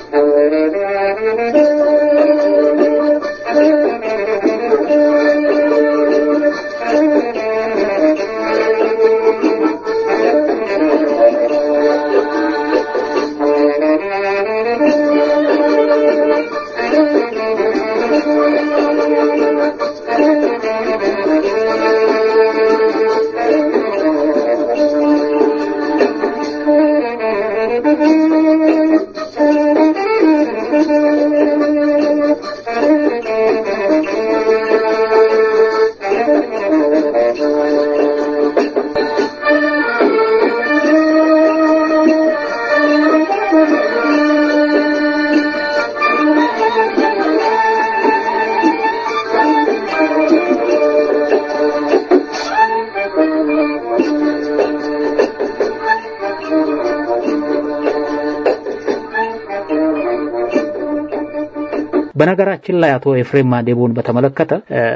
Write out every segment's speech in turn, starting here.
በነገራችን ላይ አቶ ኤፍሬም ማዴቦን በተመለከተ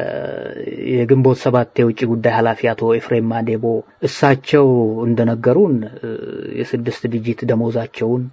የግንቦት ሰባት የውጭ ጉዳይ ኃላፊ አቶ ኤፍሬም ማዴቦ እሳቸው እንደነገሩን የስድስት ዲጂት ደሞዛቸውን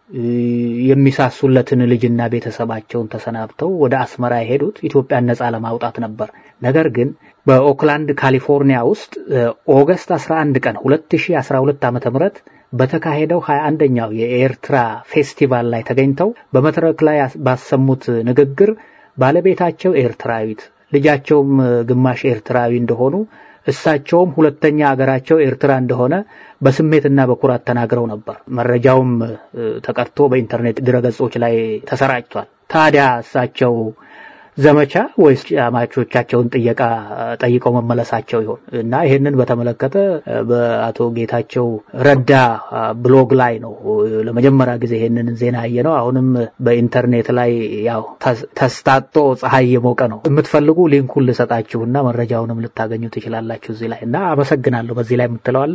የሚሳሱለትን ልጅና ቤተሰባቸውን ተሰናብተው ወደ አስመራ የሄዱት ኢትዮጵያን ነጻ ለማውጣት ነበር። ነገር ግን በኦክላንድ ካሊፎርኒያ ውስጥ ኦገስት 11 ቀን 2012 ዓ.ም በተካሄደው 21ኛው የኤርትራ ፌስቲቫል ላይ ተገኝተው በመድረክ ላይ ባሰሙት ንግግር ባለቤታቸው ኤርትራዊት ልጃቸውም ግማሽ ኤርትራዊ እንደሆኑ እሳቸውም ሁለተኛ አገራቸው ኤርትራ እንደሆነ በስሜትና በኩራት ተናግረው ነበር። መረጃውም ተቀርቶ በኢንተርኔት ድረገጾች ላይ ተሰራጭቷል። ታዲያ እሳቸው ዘመቻ ወይስ አማቾቻቸውን ጥየቃ ጠይቀው መመለሳቸው ይሆን እና ይህንን በተመለከተ በአቶ ጌታቸው ረዳ ብሎግ ላይ ነው ለመጀመሪያ ጊዜ ይህንን ዜና ያየ ነው። አሁንም በኢንተርኔት ላይ ያው ተስታጦ ፀሐይ የሞቀ ነው። የምትፈልጉ ሊንኩን ልሰጣችሁና መረጃውንም ልታገኙ ትችላላችሁ እዚህ ላይ እና አመሰግናለሁ። በዚህ ላይ የምትለዋለ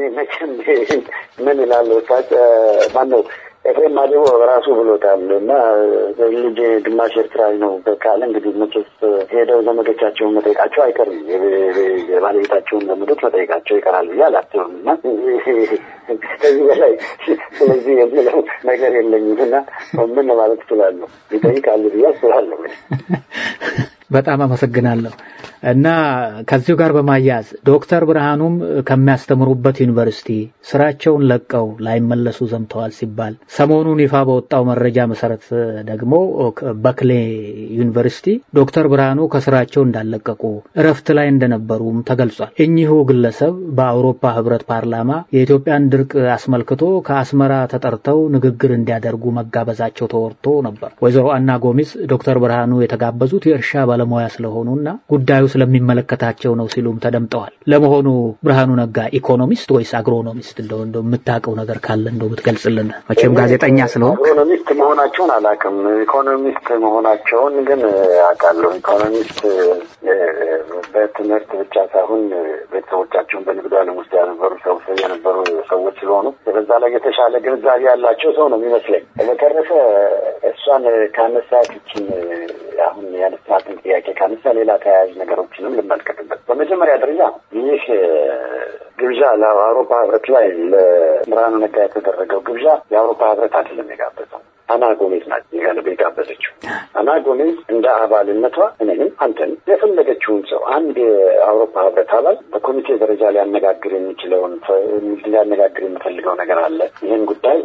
ምን ይላሉ ማነው ኤፍሬም ማዴቦ ራሱ ብሎታል እና ልጅ ግማሽ ኤርትራዊ ነው ካለ እንግዲህ መቼስ ሄደው ዘመዶቻቸውን መጠየቃቸው አይቀርም። የባለቤታቸውን ዘመዶች መጠየቃቸው ይቀራል ብዬ አላስብም እና ከዚህ በላይ ስለዚህ የምለው ነገር የለኝም እና ምን ማለት እችላለሁ ይጠይቃሉ ብዬ አስባለሁ። በጣም አመሰግናለሁ እና ከዚሁ ጋር በማያያዝ ዶክተር ብርሃኑም ከሚያስተምሩበት ዩኒቨርሲቲ ስራቸውን ለቀው ላይመለሱ ዘምተዋል ሲባል ሰሞኑን ይፋ በወጣው መረጃ መሰረት ደግሞ በክሌ ዩኒቨርሲቲ ዶክተር ብርሃኑ ከስራቸው እንዳለቀቁ እረፍት ላይ እንደነበሩም ተገልጿል። እኚሁ ግለሰብ በአውሮፓ ህብረት ፓርላማ የኢትዮጵያን ድርቅ አስመልክቶ ከአስመራ ተጠርተው ንግግር እንዲያደርጉ መጋበዛቸው ተወርቶ ነበር። ወይዘሮ አና ጎሚዝ ዶክተር ብርሃኑ የተጋበዙት የእርሻ ባለሙያ ስለሆኑና ጉዳዩ ስለሚመለከታቸው ነው ሲሉም ተደምጠዋል። ለመሆኑ ብርሃኑ ነጋ ኢኮኖሚስት ወይስ አግሮኖሚስት? እንደው እንደው የምታውቀው ነገር ካለ እንደው ብትገልጽልን። መቼም ጋዜጠኛ ስለሆን ኢኮኖሚስት መሆናቸውን አላውቅም። ኢኮኖሚስት መሆናቸውን ግን አውቃለሁ። ኢኮኖሚስት በትምህርት ብቻ ሳይሆን ቤተሰቦቻቸውን በንግዱ ዓለም ውስጥ ያነበሩ ሰው የነበሩ ሰዎች ስለሆኑ በዛ ላይ የተሻለ ግንዛቤ ያላቸው ሰው ነው የሚመስለኝ። በተረፈ እሷን ካነሳት ይችን አሁን ያነሳትን ጥያቄ ካነሳ ሌላ ተያያዥ ነገሮችንም ልመልከትበት። በመጀመሪያ ደረጃ ይህ ግብዣ ለአውሮፓ ህብረት ላይ ለብርሃኑ ነጋ የተደረገው ግብዣ የአውሮፓ ህብረት አይደለም የጋበዘው አና ጎሜዝ ናት የጋበዘችው። አና ጎሜዝ እንደ አባልነቷ እኔንም አንተንም የፈለገችውን ሰው አንድ የአውሮፓ ህብረት አባል በኮሚቴ ደረጃ ሊያነጋግር የሚችለውን ሊያነጋግር የሚፈልገው ነገር አለ። ይህን ጉዳይ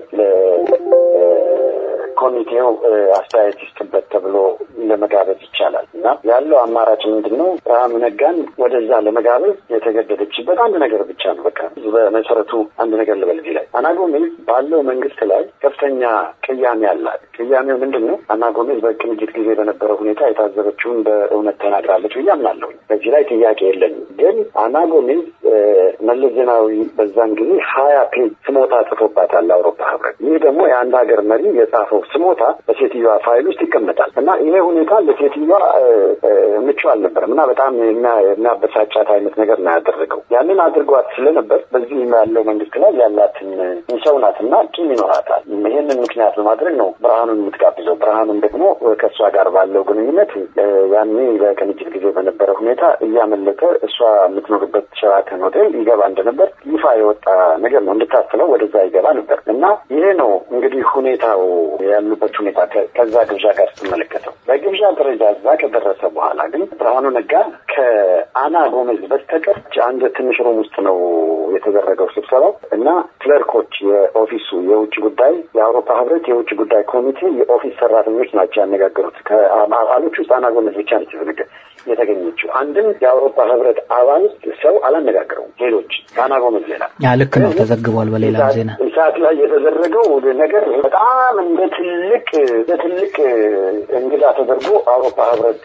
ኮሚቴው አስተያየት ይስጥበት ተብሎ ለመጋበዝ ይቻላል እና ያለው አማራጭ ምንድን ነው? ብርሃኑ ነጋን ወደዛ ለመጋበዝ የተገደደችበት አንድ ነገር ብቻ ነው። በቃ በመሰረቱ አንድ ነገር ልበል እዚህ ላይ አና ጎሜዝ ባለው መንግስት ላይ ከፍተኛ ቅያሜ አላት። ቅያሜው ምንድን ነው? አና ጎሜዝ በቅንጅት ጊዜ በነበረው ሁኔታ የታዘበችውን በእውነት ተናግራለች ብዬ አምናለሁ። በዚህ ላይ ጥያቄ የለኝም። ግን አና ጎሜዝ መለስ ዜናዊ በዛን ጊዜ ሀያ ፔጅ ስሞታ ጽፎባታል አውሮፓ ህብረት። ይህ ደግሞ የአንድ ሀገር መሪ የጻፈው ስሞታ በሴትዮዋ ፋይል ውስጥ ይቀመጣል እና ይሄ ሁኔታ ለሴትዮዋ ምቹ አልነበረም እና በጣም የሚያበሳጫት አይነት ነገር ነው ያደረገው። ያንን አድርጓት ስለነበር በዚህ ያለው መንግስት ላይ ያላትን ሰው ናት እና ቂም ይኖራታል። ይህንን ምክንያት በማድረግ ነው ብርሃኑን የምትጋብዘው። ብርሃኑን ደግሞ ከእሷ ጋር ባለው ግንኙነት ያኔ በቅንጅት ጊዜ በነበረ ሁኔታ እያመለጠ እሷ የምትኖርበት ሸራተን ሆቴል ይገባ እንደነበር ይፋ የወጣ ነገር ነው። እንድታስበው ወደዛ ይገባ ነበር እና ይሄ ነው እንግዲህ ሁኔታው ያሉበት ሁኔታ ከዛ ግብዣ ጋር ስትመለከተው በግብዣ ደረጃ እዛ ከደረሰ በኋላ ግን ብርሃኑ ነጋ ከአና ጎመዝ በስተቀር አንድ ትንሽ ሩም ውስጥ ነው የተደረገው ስብሰባው እና ክለርኮች የኦፊሱ የውጭ ጉዳይ የአውሮፓ ህብረት የውጭ ጉዳይ ኮሚቴ የኦፊስ ሰራተኞች ናቸው ያነጋገሩት። ከአባሎች ውስጥ አና ጎመዝ ብቻ ነች የተገኘችው። አንድም የአውሮፓ ህብረት አባል ሰው አላነጋገረውም። ሌሎች ከአና ጎመዝ ሌላ ልክ ነው፣ ተዘግቧል በሌላ ዜና ሰዓት ላይ የተደረገው ነገር በጣም እንደ ትልቅ እንደ ትልቅ እንግዳ ተደርጎ አውሮፓ ህብረት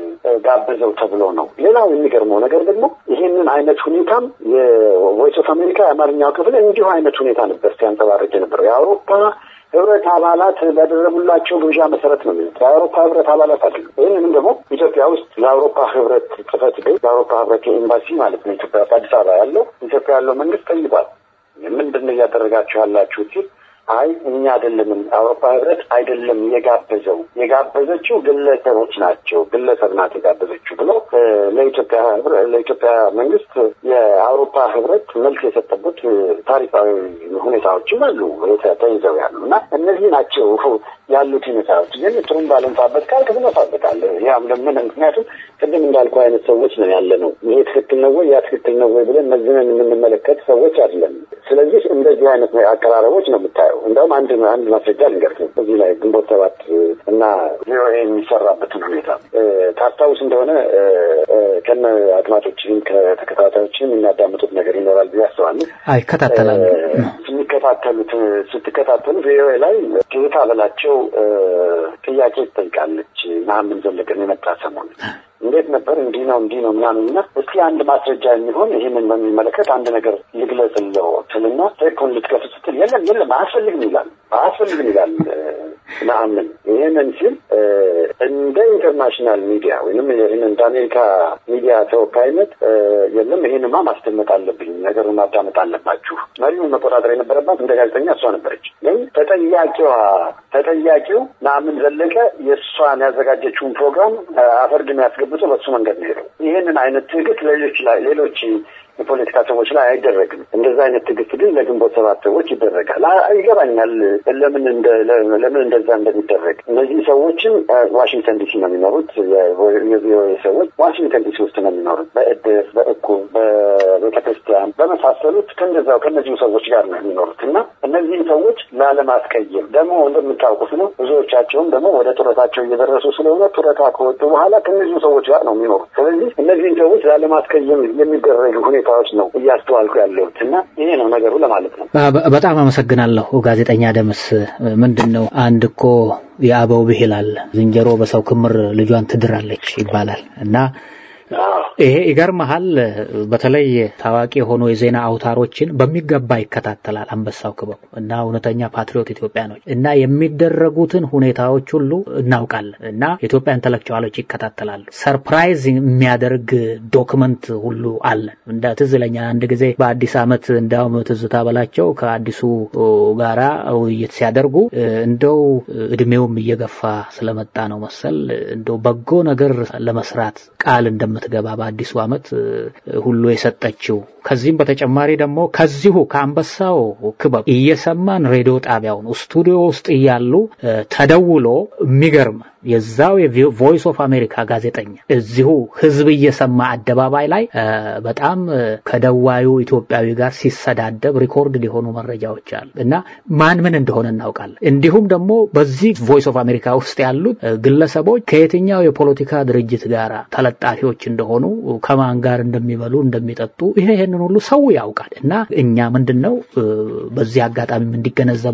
ጋበዘው ተብሎ ነው። ሌላው የሚገርመው ነገር ደግሞ ይህንን አይነት ሁኔታም የቮይስ ኦፍ አሜሪካ የአማርኛው ክፍል እንዲሁ አይነት ሁኔታ ነበር ሲያንጸባርቅ የነበረው የአውሮፓ ህብረት አባላት ባደረጉላቸው ግብዣ መሰረት ነው የሚሉት። የአውሮፓ ህብረት አባላት አይደሉም። ይህንንም ደግሞ ኢትዮጵያ ውስጥ የአውሮፓ ህብረት ጽህፈት ቤት የአውሮፓ ህብረት ኤምባሲ ማለት ነው ኢትዮጵያ ውስጥ አዲስ አበባ ያለው ኢትዮጵያ ያለው መንግስት ጠይቋል። ምንድን ነው እያደረጋችሁ ያላችሁ ሲል አይ እኛ አይደለንም፣ አውሮፓ ህብረት አይደለም የጋበዘው የጋበዘችው ግለሰቦች ናቸው፣ ግለሰብ ናት የጋበዘችው ብሎ ለኢትዮጵያ ለኢትዮጵያ መንግስት የአውሮፓ ህብረት መልስ የሰጠበት ታሪካዊ ሁኔታዎችም አሉ ተይዘው ያሉ እና እነዚህ ናቸው ያሉት ሁኔታዎች። ግን ጥሩም ባለንፋበት ቃል ትነፋበታለህ። ያም ለምን ምክንያቱም ቅድም እንዳልኩ አይነት ሰዎች ነው ያለ ነው። ይሄ ትክክል ነው ወይ ያ ትክክል ነው ወይ ብለን መዝነን የምንመለከት ሰዎች አይደለም። ስለዚህ እንደዚህ አይነት አቀራረቦች ነው የምታየው። እንደውም አንድ አንድ ማስረጃ ልንገርህ እዚህ ላይ ግንቦት ሰባት እና ቪኦኤ የሚሰራበትን ሁኔታ ታስታውስ እንደሆነ ከነ አድማጮችም ከተከታታዮችም የሚያዳምጡት ነገር ይኖራል ብዬ አስባለሁ። ይከታተላሉ። የሚከታተሉት ስትከታተሉ ቪኦኤ ላይ ትዝታ በላቸው ጥያቄ ትጠይቃለች። መሀመድ ዘለቀን የመጣ ሰሞን እንዴት ነበር እንዲህ ነው እንዲህ ነው ምናምን እና እስኪ አንድ ማስረጃ የሚሆን ይህንን በሚመለከት አንድ ነገር ልግለጽልዎ ትልና ቴፑን ልትከፍ ስትል የለም የለም አያስፈልግም ይላል አያስፈልግም ይላል መሀመድ ይህንን ሲል እንደ ኢንተርናሽናል ሚዲያ ወይም ይህን እንደ አሜሪካ ሚዲያ ተወካይነት የለም ይህንማ ማስደመጥ አለብኝ ነገሩን ማዳመጥ አለባችሁ መሪውን መቆጣጠር የነበረባት እንደ ጋዜጠኛ እሷ ነበረች ግን ተጠያቂዋ ተጠያቂው ናምን ዘለቀ የእሷን ያዘጋጀችውን ፕሮግራም አፈርድም ያስገቡት በሱ መንገድ ነው ሄደው ይህንን አይነት ትዕግስት ሌሎች ላይ ሌሎች የፖለቲካ ሰዎች ላይ አይደረግም። እንደዛ አይነት ትዕግስት ግን ለግንቦት ሰባት ሰዎች ይደረጋል። ይገባኛል ለምን ለምን እንደዛ እንደሚደረግ። እነዚህ ሰዎችም ዋሽንግተን ዲሲ ነው የሚኖሩት። የቪኦኤ ሰዎች ዋሽንግተን ዲሲ ውስጥ ነው የሚኖሩት። በእድር፣ በእቁብ፣ በቤተክርስቲያን በመሳሰሉት ከእንደዛው ከእነዚሁ ሰዎች ጋር ነው የሚኖሩት እና እነዚህም ሰዎች ላለማስቀየም ደግሞ እንደምታውቁት ነው ብዙዎቻቸውም ደግሞ ወደ ጡረታቸው እየደረሱ ስለሆነ ጡረታ ከወጡ በኋላ ከእነዚሁ ሰዎች ጋር ነው የሚኖሩት። ስለዚህ እነዚህም ሰዎች ላለማስቀየም የሚደረግ ሁኔታዎች ነው እያስተዋልኩ ያለሁት እና ይሄ ነው ነገሩ ለማለት ነው። በጣም አመሰግናለሁ ጋዜጠኛ ደምስ። ምንድን ነው አንድ እኮ የአበው ብሂል አለ፣ ዝንጀሮ በሰው ክምር ልጇን ትድራለች ይባላል እና ይሄ ይገርመሃል። በተለይ ታዋቂ የሆኑ የዜና አውታሮችን በሚገባ ይከታተላል አንበሳው ክበቡ እና እውነተኛ ፓትሪዮት ኢትዮጵያኖች እና የሚደረጉትን ሁኔታዎች ሁሉ እናውቃለን እና የኢትዮጵያ ኢንተሌክቹዋሎች ይከታተላሉ። ሰርፕራይዝ የሚያደርግ ዶክመንት ሁሉ አለን። እንደ ትዝ ይለኛል አንድ ጊዜ በአዲስ ዓመት እንዲያውም ትዝታ በላቸው ከአዲሱ ጋራ ውይይት ሲያደርጉ እንደው እድሜውም እየገፋ ስለመጣ ነው መሰል እንደው በጎ ነገር ለመስራት ቃል እንደምትገባ በአዲሱ ዓመት ሁሉ የሰጠችው። ከዚህም በተጨማሪ ደግሞ ከዚሁ ከአንበሳው ክበብ እየሰማን ሬዲዮ ጣቢያውን ስቱዲዮ ውስጥ እያሉ ተደውሎ የሚገርም የዛው የቮይስ ኦፍ አሜሪካ ጋዜጠኛ እዚሁ ህዝብ እየሰማ አደባባይ ላይ በጣም ከደዋዩ ኢትዮጵያዊ ጋር ሲሰዳደብ ሪኮርድ የሆኑ መረጃዎች አሉ እና ማን ምን እንደሆነ እናውቃለን። እንዲሁም ደግሞ በዚህ ቮይስ ኦፍ አሜሪካ ውስጥ ያሉት ግለሰቦች ከየትኛው የፖለቲካ ድርጅት ጋር ተለጣፊዎች እንደሆኑ ከማን ጋር እንደሚበሉ እንደሚጠጡ ይሄ ይሄንን ሁሉ ሰው ያውቃል እና እኛ ምንድን ነው በዚህ አጋጣሚም እንዲገነዘቡ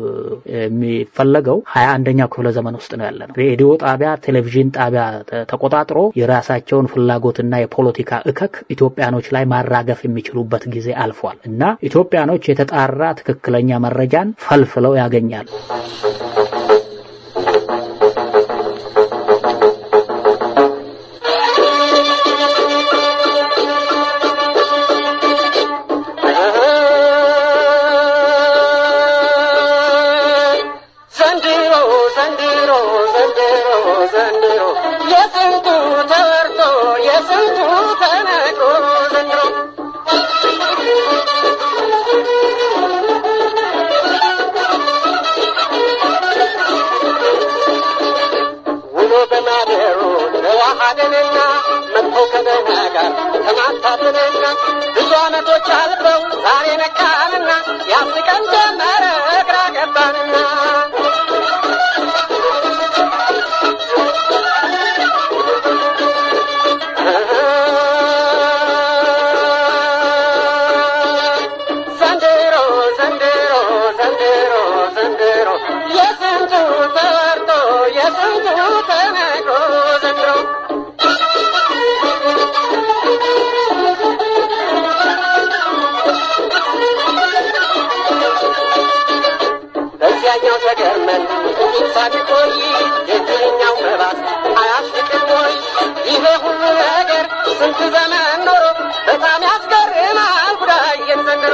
የሚፈለገው ሀያ አንደኛው ክፍለ ዘመን ውስጥ ነው ያለ ነው። ሬዲዮ ጣቢያ፣ ቴሌቪዥን ጣቢያ ተቆጣጥሮ የራሳቸውን ፍላጎትና የፖለቲካ እከክ ኢትዮጵያኖች ላይ ማራገፍ የሚችሉበት ጊዜ አልፏል እና ኢትዮጵያኖች የተጣራ ትክክለኛ መረጃን ፈልፍለው ያገኛሉ። ዘንድሮ ማደሩ ተዋሃደንና መጥፎ ከደህና ጋር ተማታትንና ብዙ ዓመቶች አልፈው ዛሬ ነቃንና ያስቀን ጀመረ ግራ ገባንና ዘንድሮ ዘንድሮ ዘንድሮ ዘንድሮ የስንቱ ተወርቶ የስንቱ ተነግሮ ዘንድሮ በዚያኛው ተገርመን ጥቂት ሳንቆይ የዚህኛው መባስ አያስቅም ወይ? ይሄ ሁሉ ነገር ስንት ዘመን ኖሮ በጣም ያስገርማል ጉዳዬን ዘንድሮ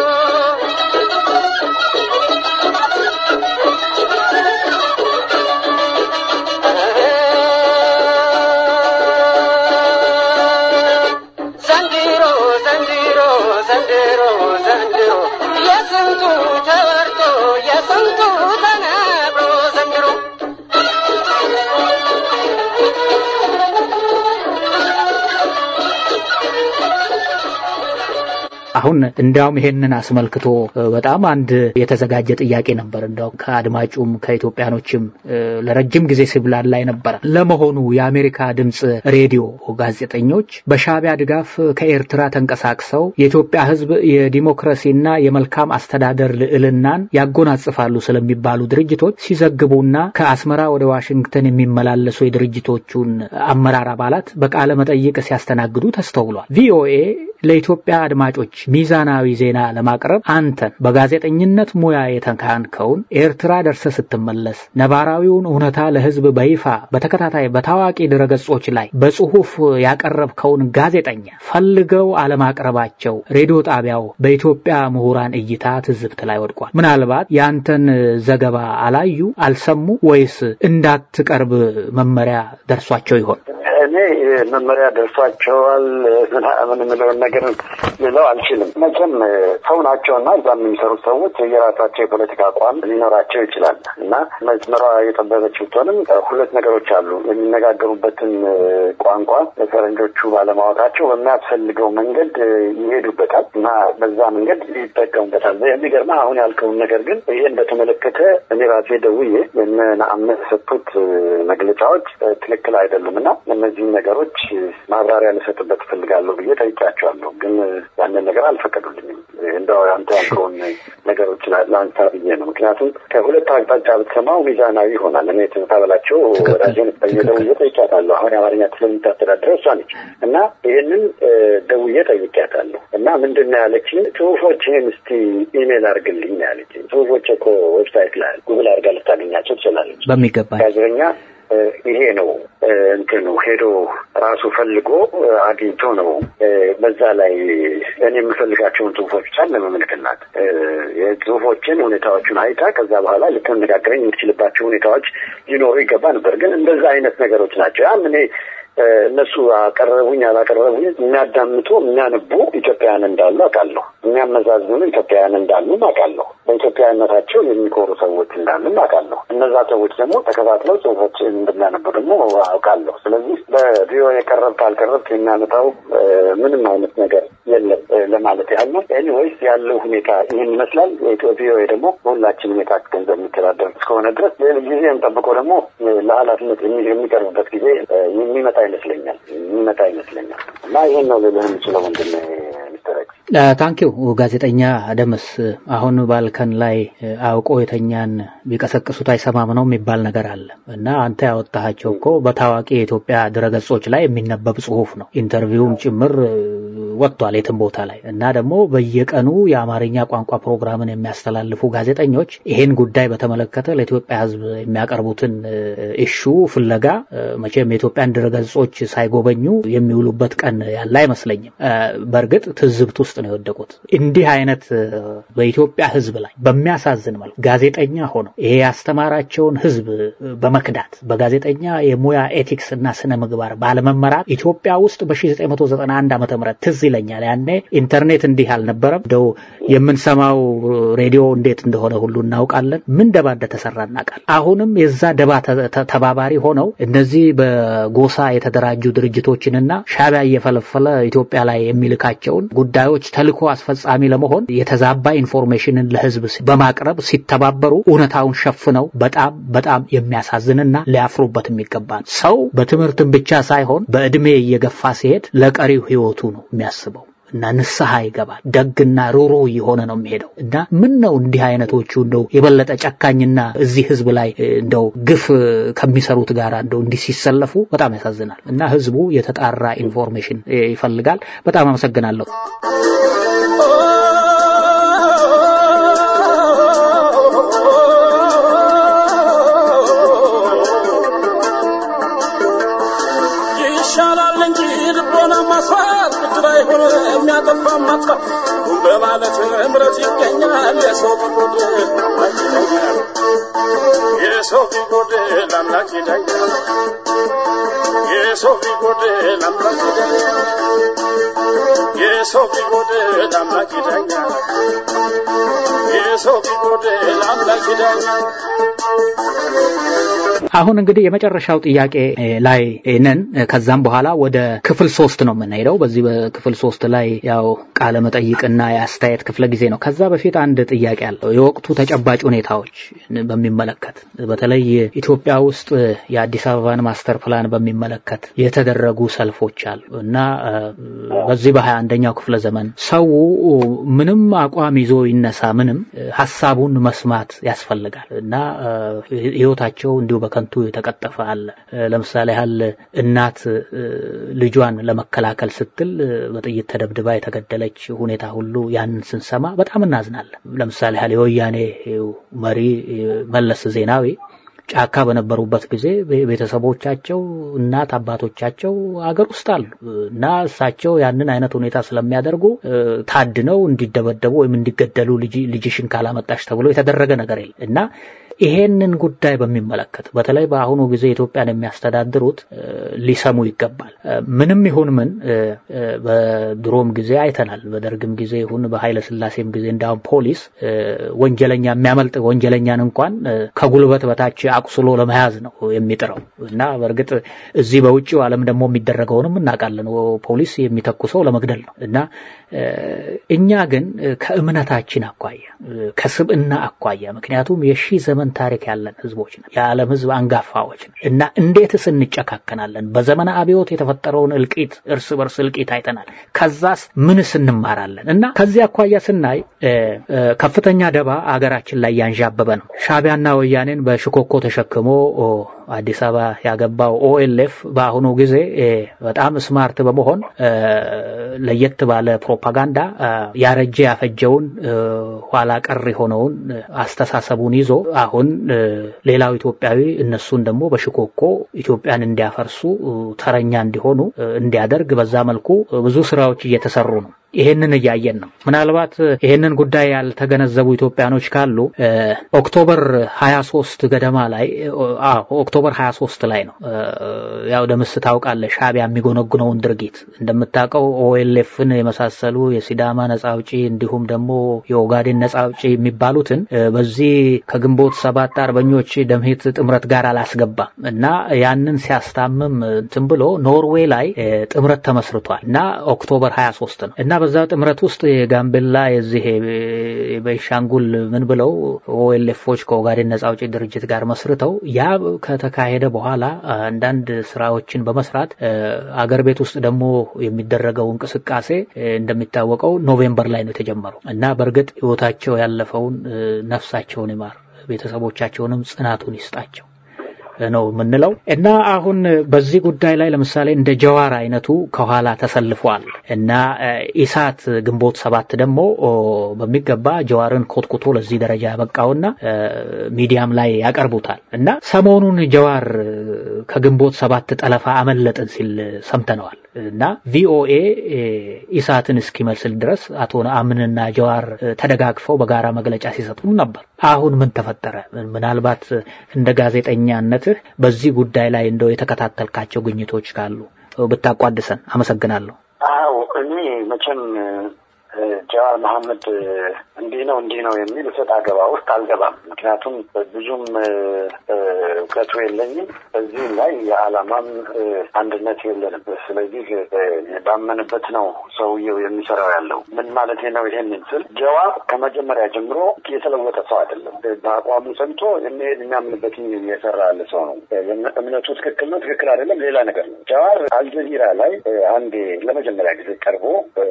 ዘንድሮ ዘንድሮ ዘንድሮ ዘንድሮ የስንቱ ተወርቶ የስንቱ ተነግሮ ዘንድሮ አሁን እንዲያውም ይሄንን አስመልክቶ በጣም አንድ የተዘጋጀ ጥያቄ ነበር። እንዲያው ከአድማጩም ከኢትዮጵያኖችም ለረጅም ጊዜ ሲብላላ ነበረ። ለመሆኑ የአሜሪካ ድምፅ ሬዲዮ ጋዜጠኞች በሻዕቢያ ድጋፍ ከኤርትራ ተንቀሳቅሰው የኢትዮጵያ ሕዝብ የዲሞክራሲና የመልካም አስተዳደር ልዕልናን ያጎናጽፋሉ ስለሚባሉ ድርጅቶች ሲዘግቡና ከአስመራ ወደ ዋሽንግተን የሚመላለሱ የድርጅቶቹን አመራር አባላት በቃለ መጠይቅ ሲያስተናግዱ ተስተውሏል። ቪኦኤ ለኢትዮጵያ አድማጮች ሚዛናዊ ዜና ለማቅረብ አንተን በጋዜጠኝነት ሙያ የተካንከውን ኤርትራ ደርሰ ስትመለስ ነባራዊውን እውነታ ለህዝብ በይፋ በተከታታይ በታዋቂ ድረገጾች ላይ በጽሁፍ ያቀረብከውን ጋዜጠኛ ፈልገው አለማቅረባቸው ሬዲዮ ጣቢያው በኢትዮጵያ ምሁራን እይታ ትዝብት ላይ ወድቋል። ምናልባት የአንተን ዘገባ አላዩ፣ አልሰሙ ወይስ እንዳትቀርብ መመሪያ ደርሷቸው ይሆን? እኔ መመሪያ ደርሷቸዋል ምናምን የምለውን ነገር ልለው አልችልም። መቼም ሰው ናቸውና እዛ የሚሰሩት ሰዎች የራሳቸው የፖለቲካ አቋም ሊኖራቸው ይችላል እና መስመሯ የጠበበች ብትሆንም ሁለት ነገሮች አሉ። የሚነጋገሩበትን ቋንቋ ፈረንጆቹ ባለማወቃቸው በሚያስፈልገው መንገድ ይሄዱበታል እና በዛ መንገድ ይጠቀሙበታል። የሚገርምህ አሁን ያልከውን ነገር ግን ይሄን በተመለከተ እኔ ራሴ ደውዬ እነ ነአምን የሰጡት መግለጫዎች ትክክል አይደሉም እና እነዚህን ነገሮች ማብራሪያ ልሰጥበት እፈልጋለሁ ብዬ ጠይቄያቸዋለሁ። ግን ያንን ነገር አልፈቀዱልኝም። እንደው አንተ ያልከውን ነገሮች ለአንሳ ብዬ ነው። ምክንያቱም ከሁለት አቅጣጫ ብትሰማው ሚዛናዊ ይሆናል። እኔ ትዝታ በላቸው ወዳጄን ደውዬ ጠይቄያታለሁ። አሁን የአማርኛ ክፍል የምታስተዳድረው እሷ ነች እና ይህንን ደውዬ ጠይቄያታለሁ እና ምንድን ነው ያለችኝ? ጽሁፎችህን እስቲ ኢሜል አድርግልኝ ያለችኝ። ጽሁፎች እኮ ዌብሳይት ላይ ጉግል አድርጋ ልታገኛቸው ትችላለች። በሚገባ ጋዜጠኛ ይሄ ነው እንትኑ ሄዶ ራሱ ፈልጎ አግኝቶ ነው በዛ ላይ እኔ የምፈልጋቸውን ጽሁፎች ብቻ ለመመልክላት የጽሁፎችን ሁኔታዎቹን አይታ ከዛ በኋላ ልትነጋገረኝ የምትችልባቸው ሁኔታዎች ሊኖሩ ይገባ ነበር። ግን እንደዛ አይነት ነገሮች ናቸው። ያም እኔ እነሱ አቀረቡኝ አላቀረቡኝ የሚያዳምጡ የሚያነቡ ኢትዮጵያውያን እንዳሉ አውቃለሁ። የሚያመዛዝኑ ኢትዮጵያውያን እንዳሉ አውቃለሁ። በኢትዮጵያዊነታቸው የሚኮሩ ሰዎች እንዳሉ አውቃለሁ። እነዛ ሰዎች ደግሞ ተከታትለው ጽሁፎች እንደሚያነቡ ደግሞ አውቃለሁ። ስለዚህ በቪኦኤ የቀረብክ አልቀረብክ የሚያመጣው ምንም አይነት ነገር የለም ለማለት ያህል ነው። ኤኒዌይስ ያለው ሁኔታ ይህን ይመስላል። ቪኦኤ ደግሞ በሁላችንም የታክስ ገንዘብ የሚተዳደር እስከሆነ ድረስ ጊዜም ጠብቆ ደግሞ ለኃላፊነት የሚቀርብበት ጊዜ የሚመጣ ይመስለኛል የሚመጣ ይመስለኛል እና ይህን ነው ልልህ የምችለው ወንድም ሚስተር ኤክስ። ታንኪው ጋዜጠኛ ደምስ፣ አሁን ባልከን ላይ አውቆ የተኛን ቢቀሰቅሱት አይሰማም ነው የሚባል ነገር አለ እና አንተ ያወጣሃቸው እኮ በታዋቂ የኢትዮጵያ ድረገጾች ላይ የሚነበብ ጽሁፍ ነው። ኢንተርቪውም ጭምር ወጥቷል የትም ቦታ ላይ እና ደግሞ በየቀኑ የአማርኛ ቋንቋ ፕሮግራምን የሚያስተላልፉ ጋዜጠኞች ይሄን ጉዳይ በተመለከተ ለኢትዮጵያ ሕዝብ የሚያቀርቡትን እሹ ፍለጋ መቼም የኢትዮጵያን ድረገጾች ሳይጎበኙ የሚውሉበት ቀን ያለ አይመስለኝም። በእርግጥ ትዝብት ውስጥ ነው የወደቁት። እንዲህ አይነት በኢትዮጵያ ሕዝብ ላይ በሚያሳዝን መልኩ ጋዜጠኛ ሆነው ይሄ ያስተማራቸውን ሕዝብ በመክዳት በጋዜጠኛ የሙያ ኤቲክስ እና ስነ ምግባር ባለመመራት ኢትዮጵያ ውስጥ በ1991 ዓመተ ምህረት ትዝ ይለኛል። ያኔ ኢንተርኔት እንዲህ አልነበረም። እንደው የምንሰማው ሬዲዮ እንዴት እንደሆነ ሁሉ እናውቃለን። ምን ደባ እንደተሰራ እናውቃለን። አሁንም የዛ ደባ ተባባሪ ሆነው እነዚህ በጎሳ የተደራጁ ድርጅቶችንና ሻዕቢያ እየፈለፈለ ኢትዮጵያ ላይ የሚልካቸውን ጉዳዮች ተልኮ አስፈጻሚ ለመሆን የተዛባ ኢንፎርሜሽንን ለህዝብ በማቅረብ ሲተባበሩ እውነታውን ሸፍነው በጣም በጣም የሚያሳዝንና ሊያፍሩበት የሚገባ ነው። ሰው በትምህርትም ብቻ ሳይሆን በእድሜ እየገፋ ሲሄድ ለቀሪው ህይወቱ ነው የሚያስበው እና ንስሐ ይገባል። ደግና ሩሩ እየሆነ ነው የሚሄደው እና ምን ነው እንዲህ አይነቶቹ እንደው የበለጠ ጨካኝና እዚህ ህዝብ ላይ እንደው ግፍ ከሚሰሩት ጋር እንደው እንዲህ ሲሰለፉ በጣም ያሳዝናል እና ህዝቡ የተጣራ ኢንፎርሜሽን ይፈልጋል። በጣም አመሰግናለሁ። ይሻላል እንጂ ልቦና ማስፋት ብድር አይሆን የሚያጠፋ ማጥፋት በማለት እምረት ይገኛል። የሰው ቢጎድል የሰው ቢጎድል አምላክ ይዳኛል። የሰው ቢጎድል አምላክ ይዳኛል። የሰው ቢጎድል አምላክ ይዳኛል። የሰው ቢጎድል አምላክ ይዳኛል። አሁን እንግዲህ የመጨረሻው ጥያቄ ላይ ነን። ከዛም በኋላ ወደ ክፍል ሶስት ነው የምንሄደው። በዚህ በክፍል ሶስት ላይ ያው ቃለ መጠይቅና የአስተያየት ክፍለ ጊዜ ነው። ከዛ በፊት አንድ ጥያቄ አለው። የወቅቱ ተጨባጭ ሁኔታዎች በሚመለከት በተለይ ኢትዮጵያ ውስጥ የአዲስ አበባን ማስተር ፕላን በሚመለከት የተደረጉ ሰልፎች አሉ እና በዚህ በሀያ አንደኛው ክፍለ ዘመን ሰው ምንም አቋም ይዞ ይነሳ ምንም ሀሳቡን መስማት ያስፈልጋል እና ህይወታቸው እንዲሁ በከንቱ የተቀጠፈ አለ። ለምሳሌ ያህል እናት ልጇን ለመከላከል ስትል በጥይት ተደብድባ የተገደለች ሁኔታ ሁሉ ያንን ስንሰማ በጣም እናዝናለን። ለምሳሌ ያህል የወያኔ መሪ መለስ ዜናዊ ጫካ በነበሩበት ጊዜ ቤተሰቦቻቸው እናት አባቶቻቸው አገር ውስጥ አሉ እና እሳቸው ያንን አይነት ሁኔታ ስለሚያደርጉ ታድነው እንዲደበደቡ ወይም እንዲገደሉ ልጅሽን ካላመጣሽ ተብሎ የተደረገ ነገር የለም እና ይሄንን ጉዳይ በሚመለከት በተለይ በአሁኑ ጊዜ ኢትዮጵያን የሚያስተዳድሩት ሊሰሙ ይገባል። ምንም ይሁን ምን በድሮም ጊዜ አይተናል። በደርግም ጊዜ ይሁን በኃይለ ሥላሴም ጊዜ እንዳውም ፖሊስ ወንጀለኛ የሚያመልጥ ወንጀለኛን እንኳን ከጉልበት በታች አቁስሎ ለመያዝ ነው የሚጥረው እና በእርግጥ እዚህ በውጭው ዓለም ደግሞ የሚደረገውንም እናውቃለን። ፖሊስ የሚተኩሰው ለመግደል ነው እና እኛ ግን ከእምነታችን አኳያ ከስብዕና አኳያ ምክንያቱም የሺህ ዘመን ታሪክ ያለን ህዝቦች ነን። የዓለም ህዝብ አንጋፋዎች ነን እና እንዴትስ እንጨካከናለን? በዘመነ አብዮት የተፈጠረውን እልቂት እርስ በርስ እልቂት አይተናል። ከዛስ ምንስ እንማራለን? እና ከዚህ አኳያ ስናይ ከፍተኛ ደባ አገራችን ላይ ያንዣበበ ነው። ሻዕቢያና ወያኔን በሽኮኮ ተሸክሞ አዲስ አበባ ያገባው ኦኤልኤፍ በአሁኑ ጊዜ በጣም ስማርት በመሆን ለየት ባለ ፕሮፓጋንዳ ያረጀ ያፈጀውን ኋላ ቀር የሆነውን አስተሳሰቡን ይዞ አሁን ሌላው ኢትዮጵያዊ እነሱን ደግሞ በሽኮኮ ኢትዮጵያን እንዲያፈርሱ ተረኛ እንዲሆኑ እንዲያደርግ በዛ መልኩ ብዙ ስራዎች እየተሰሩ ነው። ይሄንን እያየን ነው። ምናልባት ይሄንን ጉዳይ ያልተገነዘቡ ኢትዮጵያኖች ካሉ ኦክቶበር 23 ገደማ ላይ ኦክቶበር 23 ላይ ነው ያው ደምስ ታውቃለህ፣ ሻዕቢያ የሚጎነጉነውን ድርጊት እንደምታውቀው ኦኤልኤፍን የመሳሰሉ የሲዳማ ነጻ አውጪ እንዲሁም ደግሞ የኦጋዴን ነጻ አውጪ የሚባሉትን በዚህ ከግንቦት ሰባት አርበኞች ደምሂት ጥምረት ጋር አላስገባም እና ያንን ሲያስታምም እንትን ብሎ ኖርዌይ ላይ ጥምረት ተመስርቷል እና ኦክቶበር 23 ነው እና በዛ ጥምረት ውስጥ የጋምቤላ የዚህ በሻንጉል ምን ብለው ኦኤልኤፎች ከኦጋዴን ነጻ አውጪ ድርጅት ጋር መስርተው ያ ከተካሄደ በኋላ አንዳንድ ስራዎችን በመስራት አገር ቤት ውስጥ ደግሞ የሚደረገው እንቅስቃሴ እንደሚታወቀው ኖቬምበር ላይ ነው የተጀመረው እና በእርግጥ ህይወታቸው ያለፈውን ነፍሳቸውን ይማር፣ ቤተሰቦቻቸውንም ጽናቱን ይስጣቸው ነው የምንለው እና አሁን በዚህ ጉዳይ ላይ ለምሳሌ እንደ ጀዋር አይነቱ ከኋላ ተሰልፏል እና ኢሳት ግንቦት ሰባት ደግሞ በሚገባ ጀዋርን ኮትኩቶ ለዚህ ደረጃ ያበቃውና ሚዲያም ላይ ያቀርቡታል እና ሰሞኑን ጀዋር ከግንቦት ሰባት ጠለፋ አመለጥን ሲል ሰምተነዋል እና ቪኦኤ ኢሳትን እስኪመስል ድረስ አቶ ነአምንና ጀዋር ተደጋግፈው በጋራ መግለጫ ሲሰጡም ነበር። አሁን ምን ተፈጠረ? ምናልባት እንደ ጋዜጠኛነትህ በዚህ ጉዳይ ላይ እንደው የተከታተልካቸው ግኝቶች ካሉ ብታቋድሰን። አመሰግናለሁ። አዎ እኔ መቼም ጀዋር መሐመድ እንዲህ ነው እንዲህ ነው የሚል እሰጥ አገባ ውስጥ አልገባም። ምክንያቱም ብዙም እውቀቱ የለኝም። በዚህም ላይ የዓላማም አንድነት የለንም። ስለዚህ ባመንበት ነው ሰውየው የሚሰራው ያለው። ምን ማለት ነው? ይሄንን ስል ጀዋር ከመጀመሪያ ጀምሮ የተለወጠ ሰው አይደለም። በአቋሙ ጸንቶ የሚሄድ የሚያምንበት እየሰራ ያለ ሰው ነው። እምነቱ ትክክል ነው፣ ትክክል አይደለም ሌላ ነገር ነው። ጀዋር አልጀዚራ ላይ አንዴ ለመጀመሪያ ጊዜ ቀርቦ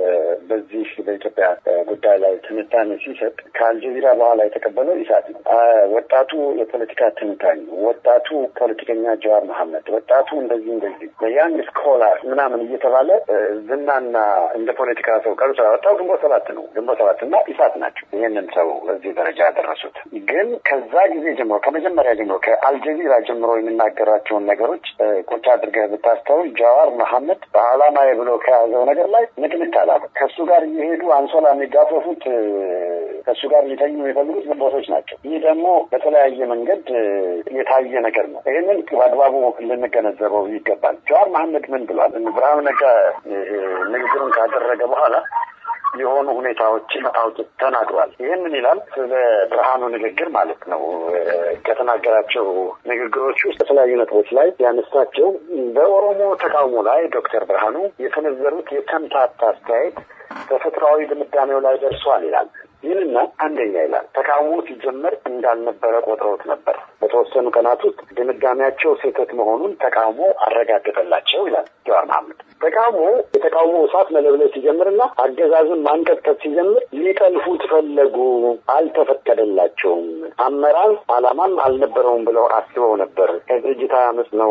በዚህ በኢትዮጵያ ጉዳይ ላይ ትንታኔ ሲሰጥ ከአልጀዚራ በኋላ የተቀበለው ኢሳት ነው። ወጣቱ የፖለቲካ ትንታኝ፣ ወጣቱ ፖለቲከኛ ጀዋር መሐመድ፣ ወጣቱ እንደዚህ እንደዚህ በያንግ ስኮላር ምናምን እየተባለ ዝናና እንደ ፖለቲካ ሰው ቀርጾ ያወጣው ግንቦት ሰባት ነው። ግንቦት ሰባት እና ኢሳት ናቸው ይህንን ሰው እዚህ ደረጃ ያደረሱት። ግን ከዛ ጊዜ ጀምሮ ከመጀመሪያ ጀምሮ ከአልጀዚራ ጀምሮ የሚናገራቸውን ነገሮች ቁጭ አድርገህ ብታስተውል ጀዋር መሐመድ በዓላማዬ ብሎ ከያዘው ነገር ላይ ንቅንቅ አላለ። ከእሱ ጋር እየሄዱ አንሶላ የሚጋፈፉት ከእሱ ጋር ሊተኙ የሚፈልጉት ግንቦቶች ናቸው። ይህ ደግሞ በተለያየ መንገድ የታየ ነገር ነው። ይህንን በአግባቡ ልንገነዘበው ይገባል። ጀዋር መሐመድ ምን ብሏል? ብርሃኑ ነጋ ንግግሩን ካደረገ በኋላ የሆኑ ሁኔታዎችን አውጥ ተናግሯል። ይህንን ይላል ስለ ብርሃኑ ንግግር ማለት ነው። ከተናገራቸው ንግግሮች ውስጥ በተለያዩ ነጥቦች ላይ ያነሳቸው በኦሮሞ ተቃውሞ ላይ ዶክተር ብርሃኑ የሰነዘሩት የተምታታ አስተያየት ተፈጥሯዊ ድምዳሜው ላይ ደርሷል ይላል። ይህንና አንደኛ ይላል ተቃውሞ ሲጀመር እንዳልነበረ ቆጥረውት ነበር። በተወሰኑ ቀናት ውስጥ ድምዳሜያቸው ስህተት መሆኑን ተቃውሞ አረጋገጠላቸው ይላል ጀዋር መሐመድ። ተቃውሞ የተቃውሞ እሳት መለብለብ ሲጀምርና አገዛዙን ማንቀጥቀጥ ሲጀምር ሊጠልፉት ፈለጉ፣ አልተፈቀደላቸውም። አመራር አላማም አልነበረውም ብለው አስበው ነበር። ከድርጅታዊ አመፅ ነው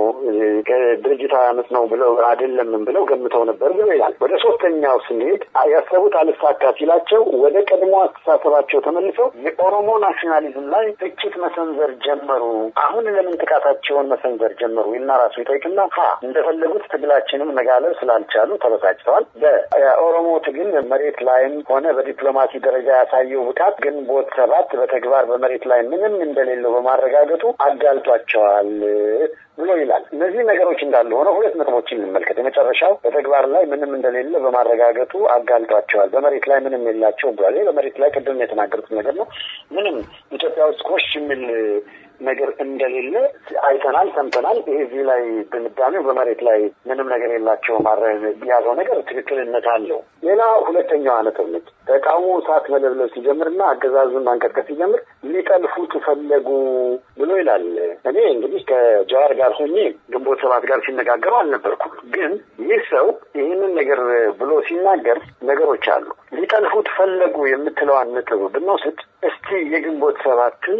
ከድርጅታዊ አመፅ ነው ብለው አይደለምም ብለው ገምተው ነበር ብሎ ይላል። ወደ ሶስተኛው ስንሄድ ያሰቡት አልሳካ ሲላቸው ወደ ቀድሞ አስተሳሰባቸው ተመልሰው የኦሮሞ ናሽናሊዝም ላይ ትችት መሰንዘር ጀመሩ። አሁን ለምን ጥቃታቸውን መሰንዘር ጀመሩ? እና ራሱ ይጠይቅና ሀ እንደፈለጉት ትግላችንም መጋለብ ስላልቻሉ ተበሳጭተዋል። በኦሮሞ ትግል መሬት ላይም ሆነ በዲፕሎማሲ ደረጃ ያሳየው ብቃት ግንቦት ሰባት በተግባር በመሬት ላይ ምንም እንደሌለው በማረጋገጡ አጋልጧቸዋል ብሎ ይላል። እነዚህ ነገሮች እንዳሉ ሆነው ሁለት ነጥቦችን እንመልከት። የመጨረሻው በተግባር ላይ ምንም እንደሌለ በማረጋገጡ አጋልጧቸዋል። በመሬት ላይ ምንም የላቸውም ብሏል። በመሬት ላይ ቅድም የተናገሩት ነገር ነው። ምንም ኢትዮጵያ ውስጥ ኮሽ የሚል ነገር እንደሌለ አይተናል፣ ሰምተናል። ይሄ እዚህ ላይ ድምዳሜው በመሬት ላይ ምንም ነገር የላቸው ያዘው ነገር ትክክልነት አለው። ሌላ ሁለተኛዋ ነጥብ ነች። ተቃውሞ እሳት መለብለብ ሲጀምርና አገዛዙን ማንቀጥቀጥ ሲጀምር ሊጠልፉት ፈለጉ ብሎ ይላል። እኔ እንግዲህ ከጀዋር ጋር ሆኜ ግንቦት ሰባት ጋር ሲነጋገሩ አልነበርኩም። ግን ይህ ሰው ይህንን ነገር ብሎ ሲናገር ነገሮች አሉ። ሊጠልፉት ፈለጉ የምትለዋን ነጥብ ብንወስድ እስቲ የግንቦት ሰባትን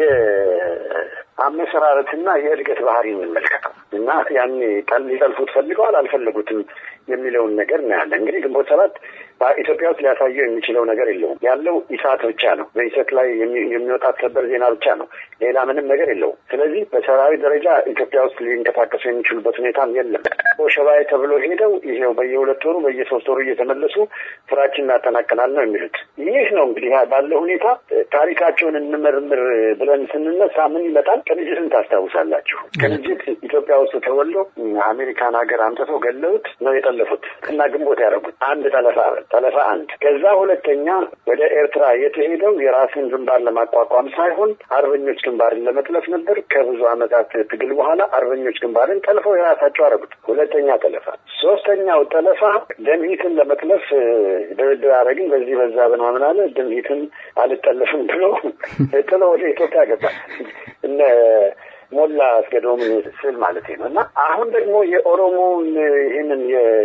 የአመሰራረትና የእድገት ባህሪ እንመልከተው እና ያኔ ሊጠልፉት ፈልገዋል አልፈለጉትም የሚለውን ነገር እናያለን። እንግዲህ ግንቦት ሰባት በኢትዮጵያ ውስጥ ሊያሳየው የሚችለው ነገር የለውም። ያለው ኢሳት ብቻ ነው። በኢሰት ላይ የሚወጣት ሰበር ዜና ብቻ ነው። ሌላ ምንም ነገር የለውም። ስለዚህ በሰራዊት ደረጃ ኢትዮጵያ ውስጥ ሊንቀሳቀሱ የሚችሉበት ሁኔታም የለም። ሸባይ ተብሎ ሄደው ይሄው በየሁለት ወሩ በየሶስት ወሩ እየተመለሱ ስራችን እናጠናቀናል ነው የሚሉት። ይህ ነው እንግዲህ ባለው ሁኔታ ታሪካቸውን እንመርምር ብለን ስንነሳ ምን ይመጣል? ቅንጅትን ታስታውሳላችሁ። ቅንጅት ኢትዮጵያ ውስጥ ተወልዶ አሜሪካን ሀገር አምጥተው ገለውት ነው የጠለፉት እና ግንቦት ያደረጉት አንድ ጠለፋ ጠለፋ አንድ። ከዛ ሁለተኛ ወደ ኤርትራ የተሄደው የራስን ግንባር ለማቋቋም ሳይሆን አርበኞች ግንባርን ለመጥለፍ ነበር። ከብዙ ዓመታት ትግል በኋላ አርበኞች ግንባርን ጠልፈው የራሳቸው አደረጉት። ሁለተኛ ጠለፋ። ሶስተኛው ጠለፋ ደምሂትን ለመጥለፍ ድርድር አደረግን በዚህ በዛ በምናምን አለ። ደምሂትን አልጠለፍም ብሎ ጥሎ ወደ ኢትዮጵያ ገባ። እነ ሞላ አስገዶም ስል ማለት ነው እና አሁን ደግሞ የኦሮሞውን ይህንን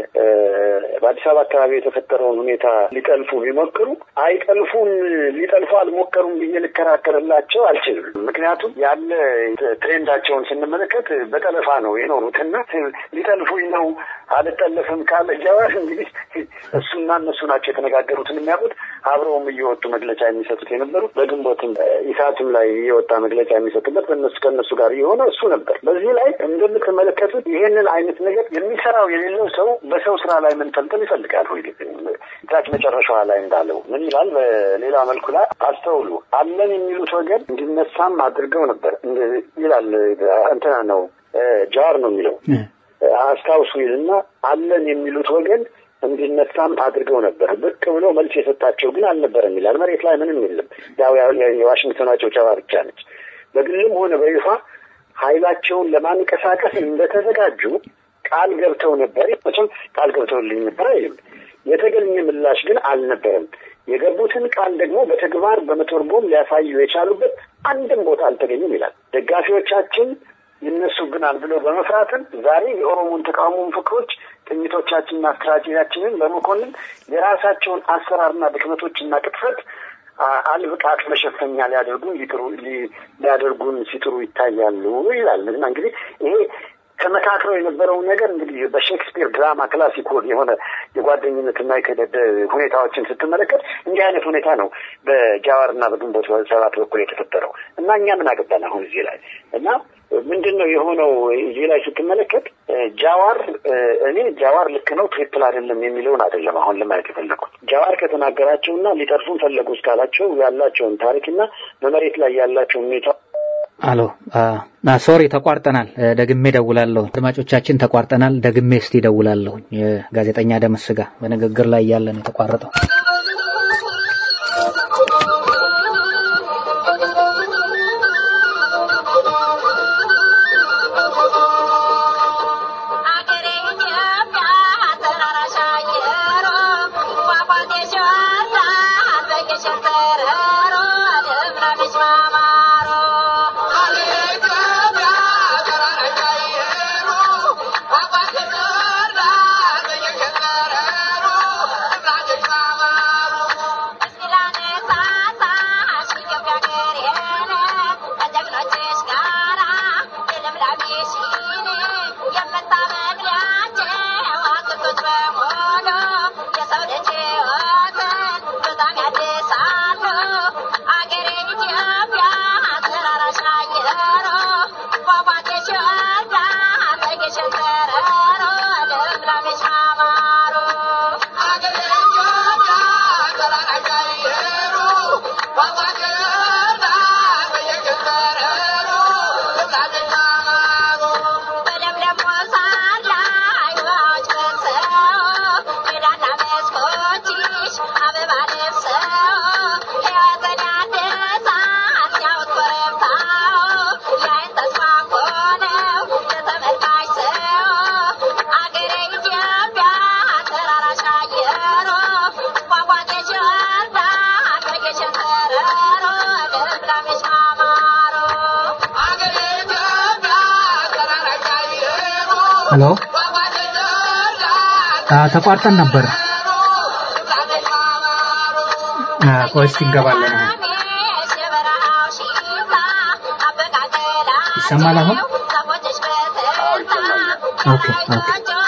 በአዲስ አበባ አካባቢ የተፈጠረውን ሁኔታ ሊጠልፉ ቢሞክሩ አይጠልፉም፣ ሊጠልፉ አልሞከሩም ብዬ ልከራከርላቸው አልችልም። ምክንያቱም ያለ ትሬንዳቸውን ስንመለከት በጠለፋ ነው የኖሩትና ሊጠልፉኝ ነው አልጠለፍም ካለ ጀዋር እንግዲህ እሱና እነሱ ናቸው የተነጋገሩትን የሚያውቁት አብረውም እየወጡ መግለጫ የሚሰጡት የነበሩት በግንቦትም ኢሳትም ላይ እየወጣ መግለጫ የሚሰጡበት በእነሱ ከእነሱ ጋር የሆነ እሱ ነበር። በዚህ ላይ እንደምትመለከቱት ይሄንን አይነት ነገር የሚሰራው የሌለው ሰው በሰው ስራ ላይ መንጠልጠል ይፈልጋል። ወይ ታች መጨረሻዋ ላይ እንዳለው ምን ይላል? በሌላ መልኩ ላይ አስተውሉ። አለን የሚሉት ወገን እንዲነሳም አድርገው ነበር ይላል። እንትና ነው ጃዋር ነው የሚለው አስታውሱ ይልና አለን የሚሉት ወገን እንዲነሳም አድርገው ነበር። ብቅ ብሎ መልስ የሰጣቸው ግን አልነበረም ይላል። መሬት ላይ ምንም የለም። ያው የዋሽንግተኗ ጭብጨባ ብቻ ነች። በግልም ሆነ በይፋ ኃይላቸውን ለማንቀሳቀስ እንደተዘጋጁ ቃል ገብተው ነበር። መቼም ቃል ገብተውልኝ ነበር አይልም። የተገኘ ምላሽ ግን አልነበረም። የገቡትን ቃል ደግሞ በተግባር በመተርጎም ሊያሳዩ የቻሉበት አንድም ቦታ አልተገኙም ይላል። ደጋፊዎቻችን ይነሱብናል ብለው በመፍራትም ዛሬ የኦሮሞን ተቃውሞ ምፍክሮች ቅኝቶቻችንና ስትራቴጂያችንን በመኮንን የራሳቸውን አሰራርና ድክመቶችና ቅጥፈት አልብቃት መሸፈኛ ሊያደርጉን ሊጥሩ ሊያደርጉን ሲጥሩ ይታያሉ ይላል እና እንግዲህ ይሄ ተመካክረው የነበረውን ነገር እንግዲህ በሼክስፒር ድራማ ክላሲክ የሆነ የጓደኝነትና የክህደት ሁኔታዎችን ስትመለከት እንዲህ አይነት ሁኔታ ነው በጃዋርና በግንቦት ሰባት በኩል የተፈጠረው እና እኛ ምን አገባን አሁን እዚህ ላይ እና ምንድን ነው የሆነው እዚህ ላይ ስትመለከት ጃዋር እኔ ጃዋር ልክ ነው ትክክል አይደለም የሚለውን አይደለም አሁን ለማየት የፈለኩት ጃዋር ከተናገራቸውና ሊጠርፉን ፈለጉ እስካላቸው ያላቸውን ታሪክና በመሬት ላይ ያላቸውን ሁኔታ አሎ ሶሪ ተቋርጠናል። ደግሜ ደውላለሁ። አድማጮቻችን ተቋርጠናል። ደግሜ እስቲ ደውላለሁ። የጋዜጠኛ ደምስ ጋር በንግግር ላይ እያለ ነው የተቋረጠው። ሄሎ ተቋርጠን ነበር። ቆይ እስኪ እንገባለን። ይሰማል አሁን? ኦኬ ኦኬ።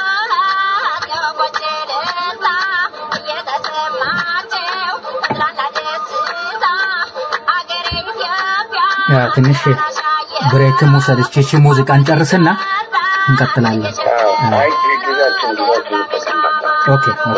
ትንሽ ብሬክም ውሰድ። እቺ ሙዚቃን ጨርስና እንቀጥላለን። አይ ጊዜያችን ጊዜያችን ይጠቀምበታል። ኦኬ ኦኬ።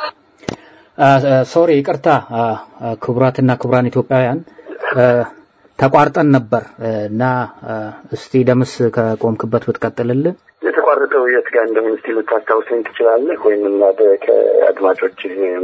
ሶሪ ይቅርታ፣ ክቡራትና ክቡራን ኢትዮጵያውያን ተቋርጠን ነበር እና እስቲ ደምስ ከቆምክበት ብትቀጥልልን። የተቋረጠው የት ጋር እንደሆነ እስቲ ልታስታውሰኝ ትችላለህ? ወይም እናደ ከአድማጮች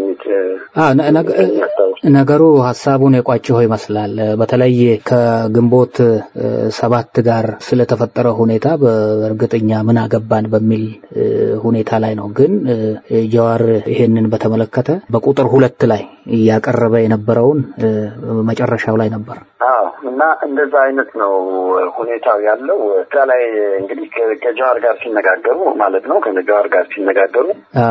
ነገሩ ሀሳቡን የቋጭሆ ይመስላል። በተለይ ከግንቦት ሰባት ጋር ስለተፈጠረ ሁኔታ በእርግጠኛ ምን አገባን በሚል ሁኔታ ላይ ነው። ግን ጀዋር ይሄንን በተመለከተ በቁጥር ሁለት ላይ እያቀረበ የነበረውን መጨረሻው ላይ ነበር። አዎ እና እንደዛ አይነት ነው ሁኔታው ያለው። እዛ ላይ እንግዲህ ከጀዋር ጋር ሲነጋገሩ ማለት ነው ከጀዋር ጋር ሲነጋገሩ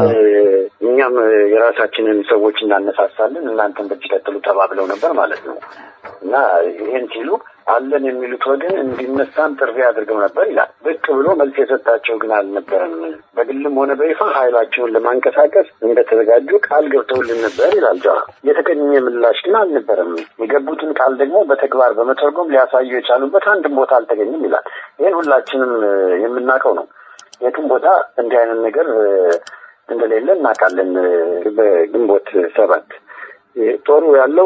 እኛም የራሳችንን ሰዎች እናነሳሳለን እናንተን በዚህ ቀጥሉ ተባብለው ነበር ማለት ነው እና ይህን ሲሉ አለን የሚሉት ወገን እንዲነሳም ጥሪ አድርገው ነበር ይላል። ብቅ ብሎ መልስ የሰጣቸው ግን አልነበረም። በግልም ሆነ በይፋ ኃይላቸውን ለማንቀሳቀስ እንደተዘጋጁ ቃል ገብተውልን ነበር ይላል ጀዋር። የተገኘ ምላሽ ግን አልነበረም። የገቡትን ቃል ደግሞ በተግባር በመተርጎም ሊያሳዩ የቻሉበት አንድም ቦታ አልተገኘም ይላል። ይህን ሁላችንም የምናውቀው ነው። የትም ቦታ እንዲህ አይነት ነገር እንደሌለ እናውቃለን። በግንቦት ሰባት ጦሩ ያለው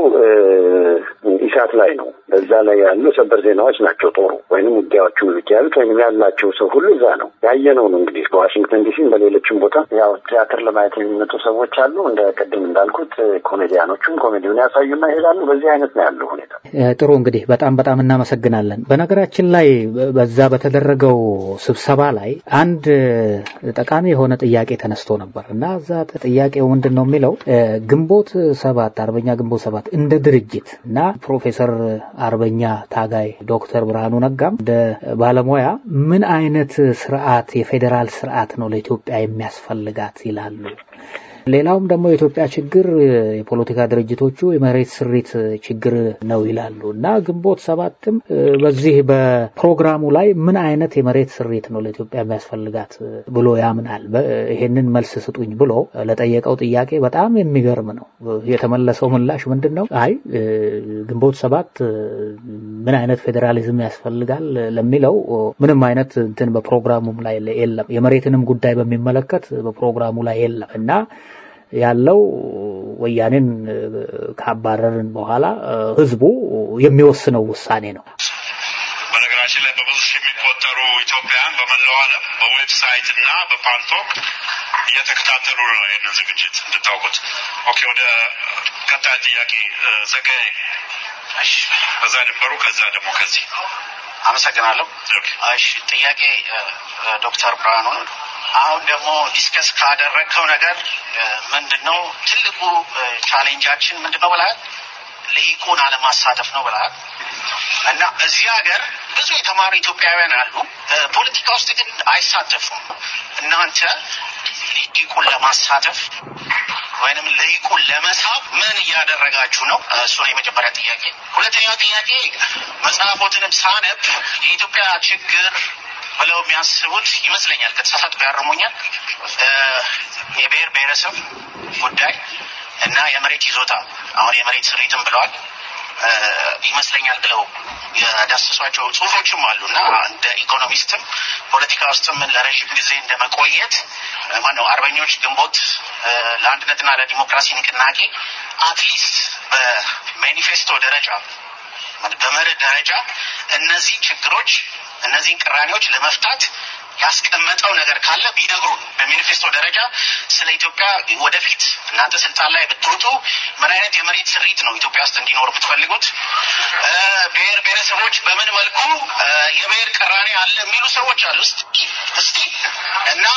ኢሳት ላይ ነው። በዛ ላይ ያሉ ሰበር ዜናዎች ናቸው ጦሩ ወይንም ውጊያዎቹ ያሉት ወይም ያላቸው ሰው ሁሉ እዛ ነው ያየነው ነው። እንግዲህ በዋሽንግተን ዲሲም በሌሎችም ቦታ ያው ቲያትር ለማየት የሚመጡ ሰዎች አሉ። እንደ ቅድም እንዳልኩት ኮሜዲያኖቹም ኮሜዲውን ያሳዩና ይሄዳሉ። በዚህ አይነት ነው ያለው ሁኔታ። ጥሩ እንግዲህ በጣም በጣም እናመሰግናለን። በነገራችን ላይ በዛ በተደረገው ስብሰባ ላይ አንድ ጠቃሚ የሆነ ጥያቄ ተነስቶ ነበር እና እዛ ጥያቄው ምንድን ነው የሚለው ግንቦት ሰባት አርበኛ ግንቦት ሰባት እንደ ድርጅት እና ፕሮፌሰር አርበኛ ታጋይ ዶክተር ብርሃኑ ነጋም እንደ ባለሙያ ምን አይነት ስርዓት የፌዴራል ስርዓት ነው ለኢትዮጵያ የሚያስፈልጋት ይላሉ። ሌላውም ደግሞ የኢትዮጵያ ችግር የፖለቲካ ድርጅቶቹ የመሬት ስሪት ችግር ነው ይላሉ እና ግንቦት ሰባትም በዚህ በፕሮግራሙ ላይ ምን አይነት የመሬት ስሪት ነው ለኢትዮጵያ የሚያስፈልጋት ብሎ ያምናል። ይሄንን መልስ ስጡኝ ብሎ ለጠየቀው ጥያቄ በጣም የሚገርም ነው። የተመለሰው ምላሽ ምንድን ነው? አይ ግንቦት ሰባት ምን አይነት ፌዴራሊዝም ያስፈልጋል ለሚለው ምንም አይነት እንትን በፕሮግራሙም ላይ የለም። የመሬትንም ጉዳይ በሚመለከት በፕሮግራሙ ላይ የለም እና ያለው ወያኔን ካባረርን በኋላ ህዝቡ የሚወስነው ውሳኔ ነው። በነገራችን ላይ በብዙ ሺህ የሚቆጠሩ ኢትዮጵያውያን በመላው ዓለም በዌብሳይት እና በፓልቶክ እየተከታተሉ ነው ይህንን ዝግጅት እንድታውቁት። ኦኬ፣ ወደ ቀጣይ ጥያቄ ዘጋዬ። ከዛ ድንበሩ፣ ከዛ ደግሞ ከዚህ አመሰግናለሁ። እሺ ጥያቄ ዶክተር ብርሃኑ አሁን ደግሞ ዲስከስ ካደረግከው ነገር ምንድን ነው ትልቁ ቻሌንጃችን ምንድን ነው ብለሃል? ልሂቁን አለማሳተፍ ነው ብለሃል። እና እዚህ ሀገር ብዙ የተማሩ ኢትዮጵያውያን አሉ፣ ፖለቲካ ውስጥ ግን አይሳተፉም። እናንተ ልሂቁን ለማሳተፍ ወይንም ልሂቁን ለመሳብ ምን እያደረጋችሁ ነው? እሱ ነው የመጀመሪያ ጥያቄ። ሁለተኛው ጥያቄ መጽሐፎትንም ሳነብ የኢትዮጵያ ችግር ብለው የሚያስቡት ይመስለኛል፣ ከተሳሳትኩ ያርሙኛል፣ የብሔር ብሔረሰብ ጉዳይ እና የመሬት ይዞታ አሁን የመሬት ስሪትም ብለዋል ይመስለኛል ብለው የዳሰሷቸው ጽሁፎችም አሉ እና እንደ ኢኮኖሚስትም ፖለቲካ ውስጥም ለረዥም ጊዜ እንደ መቆየት ማነው አርበኞች ግንቦት ለአንድነትና ለዲሞክራሲ ንቅናቄ አትሊስት በማኒፌስቶ ደረጃ በመርህ ደረጃ እነዚህ ችግሮች እነዚህን ቅራኔዎች ለመፍታት ያስቀመጠው ነገር ካለ ቢነግሩን በሚኒፌስቶ ደረጃ ስለ ኢትዮጵያ ወደፊት እናንተ ስልጣን ላይ ብትወጡ ምን አይነት የመሬት ስሪት ነው ኢትዮጵያ ውስጥ እንዲኖር የምትፈልጉት? ብሔር ብሔረሰቦች በምን መልኩ የብሔር ቅራኔ አለ የሚሉ ሰዎች አሉ። እስቲ እና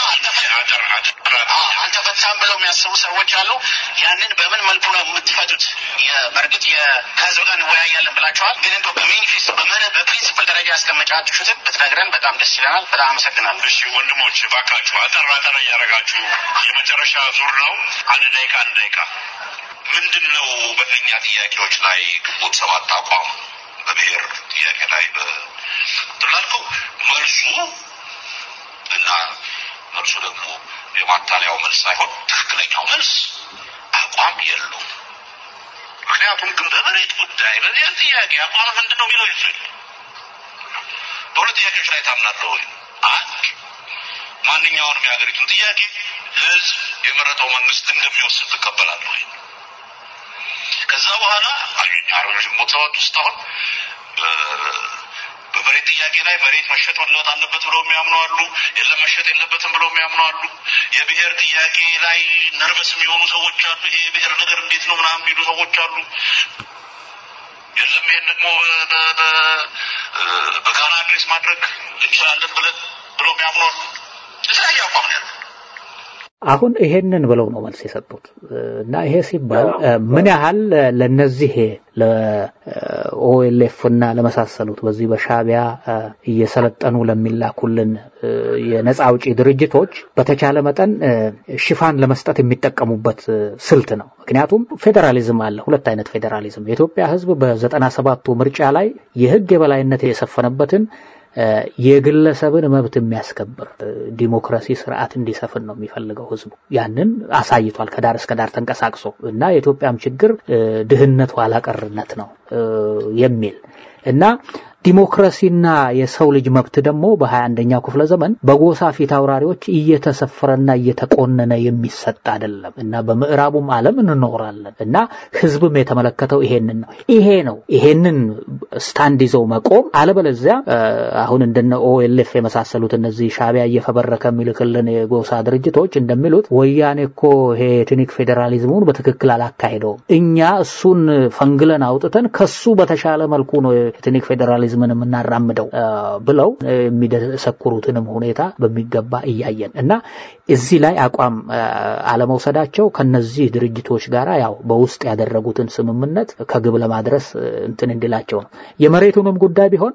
አልተፈታም ብለው የሚያስቡ ሰዎች አሉ። ያንን በምን መልኩ ነው የምትፈቱት? በእርግጥ ከህዝብ ጋር እንወያያለን ብላችኋል። ግን እንደው በሚኒፌስቶ በመርህ በፕሪንሲፕል ደረጃ ያስቀመጫችሁትን ብትነግረን በጣም ደስ ይለናል። በጣም አመሰግናለሁ። እሺ ወንድሞች ባካችሁ አጠር አጠር እያደረጋችሁ የመጨረሻ ዙር ነው። አንድ ደቂቃ አንድ ደቂቃ። ምንድን ነው በእኛ ጥያቄዎች ላይ ግንቦት ሰባት አቋም በብሔር ጥያቄ ላይ ትላልከው መልሱ እና መልሱ ደግሞ የማታለያው መልስ ሳይሆን ትክክለኛው መልስ አቋም የለውም። ምክንያቱም ግን በመሬት ጉዳይ በብሔር ጥያቄ አቋም ምንድን ነው የሚለው ይፍል በሁለት ጥያቄዎች ላይ ታምናለህ ወይ? አንድ ማንኛውንም የሀገሪቱን ጥያቄ ህዝብ የመረጠው መንግስት እንደሚወስድ ትቀበላለህ ወይ? ከዛ በኋላ አርበኞች ግንቦት ሰባት ውስጥ አሁን በመሬት ጥያቄ ላይ መሬት መሸጥ መለወጥ አለበት ብለው የሚያምኑ አሉ። የለም መሸጥ የለበትም ብለው የሚያምኑ አሉ። የብሔር ጥያቄ ላይ ነርቨስ የሚሆኑ ሰዎች አሉ። ይሄ የብሔር ነገር እንዴት ነው ምናምን የሚሉ ሰዎች አሉ። የለም ይሄን ደግሞ በጋራ አድሬስ ማድረግ እንችላለን ብለን ብለው የሚያምኑ አሉ። የተለያየ አቋም ነው ያለው። አሁን ይሄንን ብለው ነው መልስ የሰጡት እና ይሄ ሲባል ምን ያህል ለነዚህ ለኦኤልኤፍ እና ለመሳሰሉት በዚህ በሻቢያ እየሰለጠኑ ለሚላኩልን የነፃ አውጪ ድርጅቶች በተቻለ መጠን ሽፋን ለመስጠት የሚጠቀሙበት ስልት ነው። ምክንያቱም ፌዴራሊዝም አለ፣ ሁለት አይነት ፌዴራሊዝም። የኢትዮጵያ ሕዝብ በዘጠና ሰባቱ ምርጫ ላይ የህግ የበላይነት የሰፈነበትን የግለሰብን መብት የሚያስከብር ዲሞክራሲ ስርዓት እንዲሰፍን ነው የሚፈልገው ህዝቡ። ያንን አሳይቷል ከዳር እስከ ዳር ተንቀሳቅሶ እና የኢትዮጵያም ችግር ድህነት፣ ኋላቀርነት ነው የሚል እና ዲሞክራሲና የሰው ልጅ መብት ደግሞ በሀያ አንደኛው ክፍለ ዘመን በጎሳ ፊት አውራሪዎች እየተሰፈረና እየተቆነነ የሚሰጥ አይደለም እና በምዕራቡም ዓለም እንኖራለን እና ህዝብም የተመለከተው ይሄንን ነው። ይሄ ነው ይሄንን ስታንድ ይዘው መቆም። አለበለዚያ አሁን እንደነ ኦኤልኤፍ የመሳሰሉት እነዚህ ሻቢያ እየፈበረከ የሚልክልን የጎሳ ድርጅቶች እንደሚሉት ወያኔ እኮ ይሄ ኤትኒክ ፌዴራሊዝሙን በትክክል አላካሄደውም፣ እኛ እሱን ፈንግለን አውጥተን ከሱ በተሻለ መልኩ ነው ኤትኒክ ፌዴራሊዝም ምን የምናራምደው ብለው የሚደሰኩሩትንም ሁኔታ በሚገባ እያየን እና እዚህ ላይ አቋም አለመውሰዳቸው ከነዚህ ድርጅቶች ጋር ያው በውስጥ ያደረጉትን ስምምነት ከግብ ለማድረስ እንትን እንዲላቸው ነው። የመሬቱንም ጉዳይ ቢሆን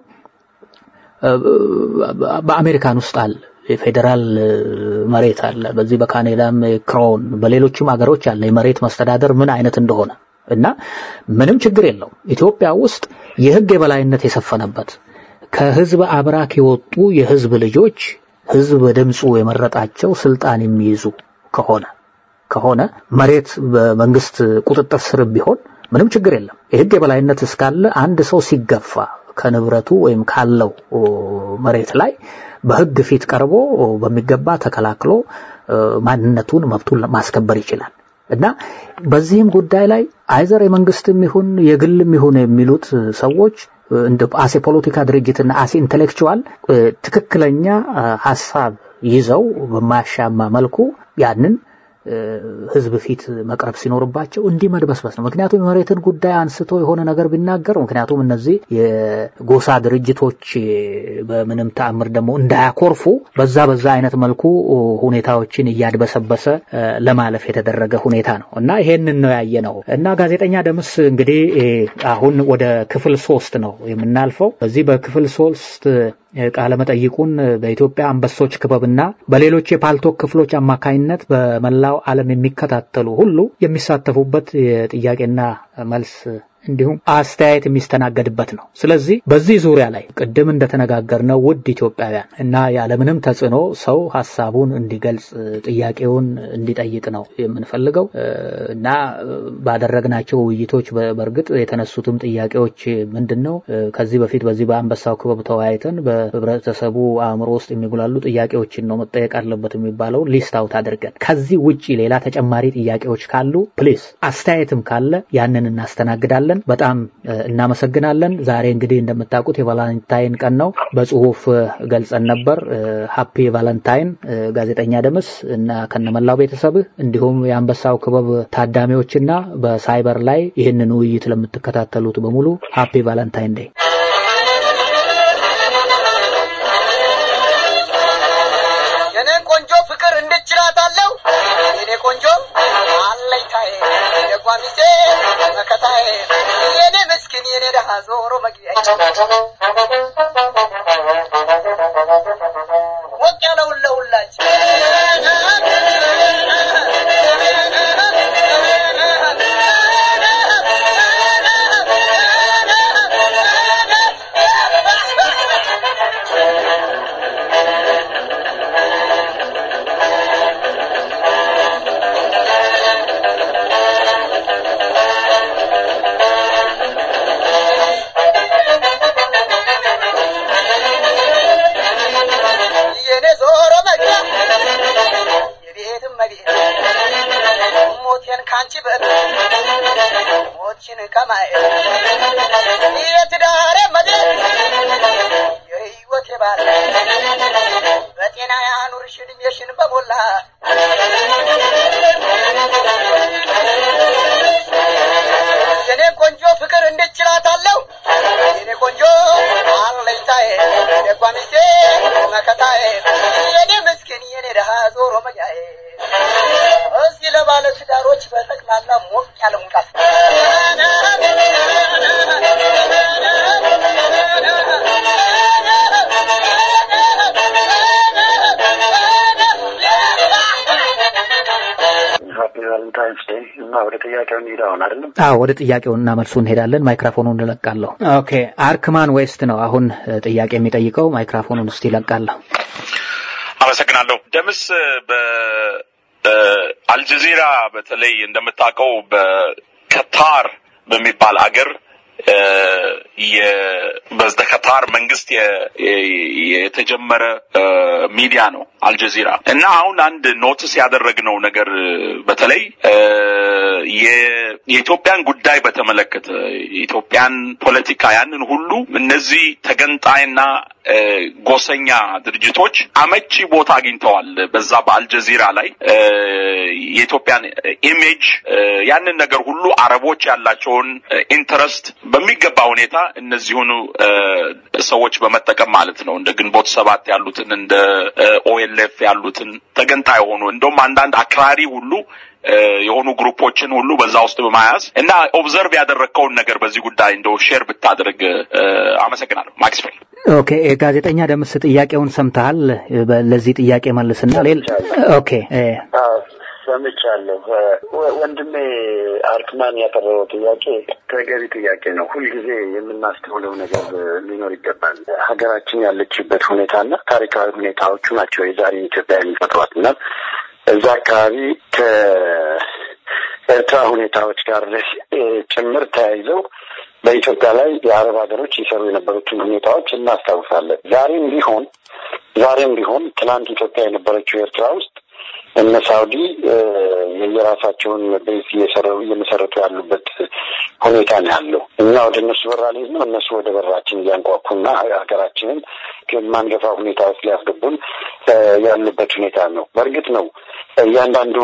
በአሜሪካን ውስጥ አለ የፌዴራል መሬት አለ። በዚህ በካናዳም ክሮን፣ በሌሎችም ሀገሮች አለ የመሬት መስተዳደር ምን አይነት እንደሆነ እና ምንም ችግር የለውም። ኢትዮጵያ ውስጥ የህግ የበላይነት የሰፈነበት ከህዝብ አብራክ የወጡ የህዝብ ልጆች ህዝብ በድምፁ የመረጣቸው ስልጣን የሚይዙ ከሆነ ከሆነ መሬት በመንግስት ቁጥጥር ስር ቢሆን ምንም ችግር የለም። የህግ የበላይነት እስካለ አንድ ሰው ሲገፋ ከንብረቱ ወይም ካለው መሬት ላይ በህግ ፊት ቀርቦ በሚገባ ተከላክሎ ማንነቱን መብቱን ማስከበር ይችላል። እና በዚህም ጉዳይ ላይ አይዘር የመንግስትም ይሁን የግልም ይሁን የሚሉት ሰዎች እንደ አሴ ፖለቲካ ድርጅትና አሴ ኢንቴሌክቹዋል ትክክለኛ ሀሳብ ይዘው በማያሻማ መልኩ ያንን ህዝብ ፊት መቅረብ ሲኖርባቸው እንዲህ መድበስበስ ነው። ምክንያቱም የመሬትን ጉዳይ አንስቶ የሆነ ነገር ቢናገር ምክንያቱም እነዚህ የጎሳ ድርጅቶች በምንም ተአምር ደግሞ እንዳያኮርፉ በዛ በዛ አይነት መልኩ ሁኔታዎችን እያድበሰበሰ ለማለፍ የተደረገ ሁኔታ ነው እና ይሄንን ነው ያየ ነው እና ጋዜጠኛ ደምስ እንግዲህ አሁን ወደ ክፍል ሶስት ነው የምናልፈው። በዚህ በክፍል ሶስት ቃለ መጠይቁን በኢትዮጵያ አንበሶች ክበብና በሌሎች የፓልቶክ ክፍሎች አማካኝነት በመላው ዓለም የሚከታተሉ ሁሉ የሚሳተፉበት የጥያቄና መልስ እንዲሁም አስተያየት የሚስተናገድበት ነው። ስለዚህ በዚህ ዙሪያ ላይ ቅድም እንደተነጋገርነው ውድ ኢትዮጵያውያን እና ያለምንም ተጽዕኖ ሰው ሀሳቡን እንዲገልጽ ጥያቄውን እንዲጠይቅ ነው የምንፈልገው እና ባደረግናቸው ውይይቶች በእርግጥ የተነሱትም ጥያቄዎች ምንድን ነው ከዚህ በፊት በዚህ በአንበሳው ክበብ ተወያይተን በህብረተሰቡ አእምሮ ውስጥ የሚጉላሉ ጥያቄዎችን ነው መጠየቅ አለበት የሚባለውን ሊስት አውት አድርገን ከዚህ ውጪ ሌላ ተጨማሪ ጥያቄዎች ካሉ ፕሊስ አስተያየትም ካለ ያንን እናስተናግዳለን። በጣም እናመሰግናለን። ዛሬ እንግዲህ እንደምታውቁት የቫላንታይን ቀን ነው። በጽሁፍ ገልጸን ነበር። ሀፒ ቫለንታይን ጋዜጠኛ ደምስ እና ከነመላው ቤተሰብህ እንዲሁም የአንበሳው ክበብ ታዳሚዎችና በሳይበር ላይ ይህንን ውይይት ለምትከታተሉት በሙሉ ሀፒ ቫለንታይን ዴይ። የኔ ቆንጆ ፍቅር እንድችላታለሁ የኔ ቆንጆ አለኝታዬ የጓሚሴ መከታዬ የኔ ምስኪን የኔ ደሃ ዞሮ መግቢያ ሞቅ ያለውን ለሁላችን የኔ ዞሮ መግቢያ የቤትም መቤት ሞቴን ካንቺ በት ሞትሽን ከማየት የትዳሬ መድር በጤና ያኑርሽ እድሜሽን በሞላ የኔ ቆንጆ ፍቅር እንድችላታለሁ የኔ ቆንጆ አለኝታዬ የጓ ሚስቴ መከታዬ የኔ ምስኪን የኔ ድሃ ዞሮ መያዬ እስኪ ለባለ ትዳሮች በጠቅላላ ሞቅ ያለ ሙቃት ሀፒ ቫለንታይንስ ዴይ እና ወደ ጥያቄው እንሂድ አሁን አይደለም አዎ ወደ ጥያቄውና መልሱ እንሄዳለን። ማይክራፎኑን እለቃለሁ። ኦኬ አርክማን ዌስት ነው አሁን እ, ጥያቄ የሚጠይቀው። ማይክራፎኑን እስቲ እለቃለሁ። አመሰግናለሁ። ደምስ በአልጀዚራ በተለይ እንደምታውቀው በከታር በሚባል አገር እ፣ የ- በከታር መንግስት የ- የ- የተጀመረ እ፣ ሚዲያ ነው አልጀዚራ እና አሁን አንድ ኖትስ ያደረግነው ነገር በተለይ እ፣ የ- የኢትዮጵያን ጉዳይ በተመለከተ የኢትዮጵያን ፖለቲካ ያንን ሁሉ እነዚህ ተገንጣይና እ፣ ጎሰኛ ድርጅቶች አመቺ ቦታ አግኝተዋል። በዛ በአልጀዚራ ላይ እ፣ የኢትዮጵያን ኢሜጅ እ፣ ያንን ነገር ሁሉ አረቦች ያላቸውን ኢንተረስት በሚገባ ሁኔታ እነዚሁኑ እ፣ ሰዎች በመጠቀም ማለት ነው እንደ ግንቦት ሰባት ያሉትን እንደ ኦኤልኤፍ ያሉትን ተገንጣይ የሆኑ እንደውም አንዳንድ አክራሪ ሁሉ እ፣ የሆኑ ግሩፖችን ሁሉ በዛ ውስጥ በመያዝ እና ኦብዘርቭ ያደረግከውን ነገር በዚህ ጉዳይ እንደው ሼር ብታደርግ እ፣ አመሰግናለሁ። ማክስዌል ኦኬ ጋዜጠኛ ደምስ ጥያቄውን ሰምተሃል? በ- ለዚህ ጥያቄ መልስና ሌላ ኦኬ እ፣ አዎ፣ ሰምቻለሁ። ወ- ወንድሜ አርክማን ያቀረበው ጥያቄ ተገቢ ጥያቄ ነው። ሁልጊዜ የምናስተውለው ነገር ሊኖር ይገባል። ሀገራችን ያለችበት ሁኔታና ታሪካዊ ሁኔታዎቹ ናቸው የዛሬ ኢትዮጵያ የሚፈጥሯት እና እዛ አካባቢ ከኤርትራ ሁኔታዎች ጋር እ፣ ጭምር ተያይዘው በኢትዮጵያ ላይ የአረብ ሀገሮች ይሰሩ የነበሩትን ሁኔታዎች እናስታውሳለን። ዛሬም ቢሆን ዛሬም ቢሆን ትናንት ኢትዮጵያ የነበረችው ኤርትራ ውስጥ እነ ሳውዲ እ፣ የየራሳቸውን ቤዝ እየሰሩ እየመሰረቱ ያሉበት ሁኔታ ነው ያለው። እኛ ወደ እነሱ በራ ልሄድ ነው፣ እነሱ ወደ በራችን እያንኳኩና ሀገራችንን ከማንገፋ ሁኔታ ውስጥ ሊያስገቡን እ፣ ያሉበት ሁኔታ ነው። በእርግጥ ነው እያንዳንዱ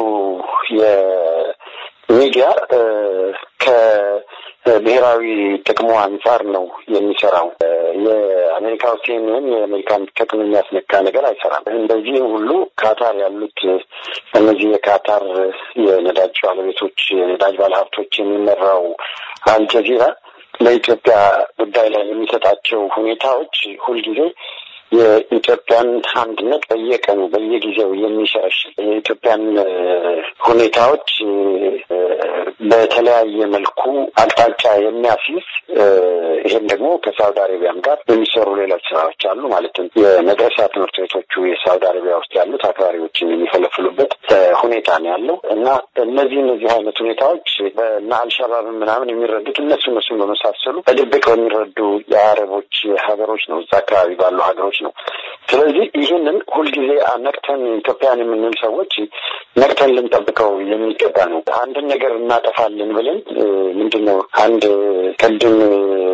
የሚዲያ እ፣ ከብሔራዊ ጥቅሙ አንጻር ነው የሚሰራው። እ፣ የአሜሪካ ውስጥ የሚሆን የአሜሪካን ጥቅም የሚያስነካ ነገር አይሰራም። እንደዚህ ሁሉ ካታር ያሉት እነዚህ የካታር የነዳጅ ባለቤቶች የነዳጅ ባለሀብቶች የሚመራው አልጀዚራ ለኢትዮጵያ ጉዳይ ላይ የሚሰጣቸው ሁኔታዎች ሁልጊዜ የኢትዮጵያን አንድነት በየቀኑ በየጊዜው የሚሸረሽር የኢትዮጵያን እ፣ ሁኔታዎች እ፣ በተለያየ መልኩ አቅጣጫ የሚያስይዝ እ፣ ይህም ደግሞ ከሳውዲ አረቢያም ጋር የሚሰሩ ሌሎች ስራዎች አሉ። ማለትም የመድረሳ ትምህርት ቤቶቹ የሳውዲ አረቢያ ውስጥ ያሉት አክራሪዎችን የሚፈለፍሉበት እ፣ ሁኔታ ነው ያለው እና እነዚህ እነዚህ አይነት ሁኔታዎች በና አልሸባብ ምናምን የሚረዱት እነሱ እነሱን በመሳሰሉ በድብቅ በሚረዱ የአረቦች ሀገሮች ነው እዛ አካባቢ ባሉ ሀገሮች ነው። ስለዚህ ይህንን ሁልጊዜ ነቅተን ኢትዮጵያን የምንል ሰዎች ነቅተን ልንጠብቀው የሚገባ ነው። አንድን ነገር እናጠፋለን ብለን እ፣ ምንድን ነው አንድ ቅድም እ፣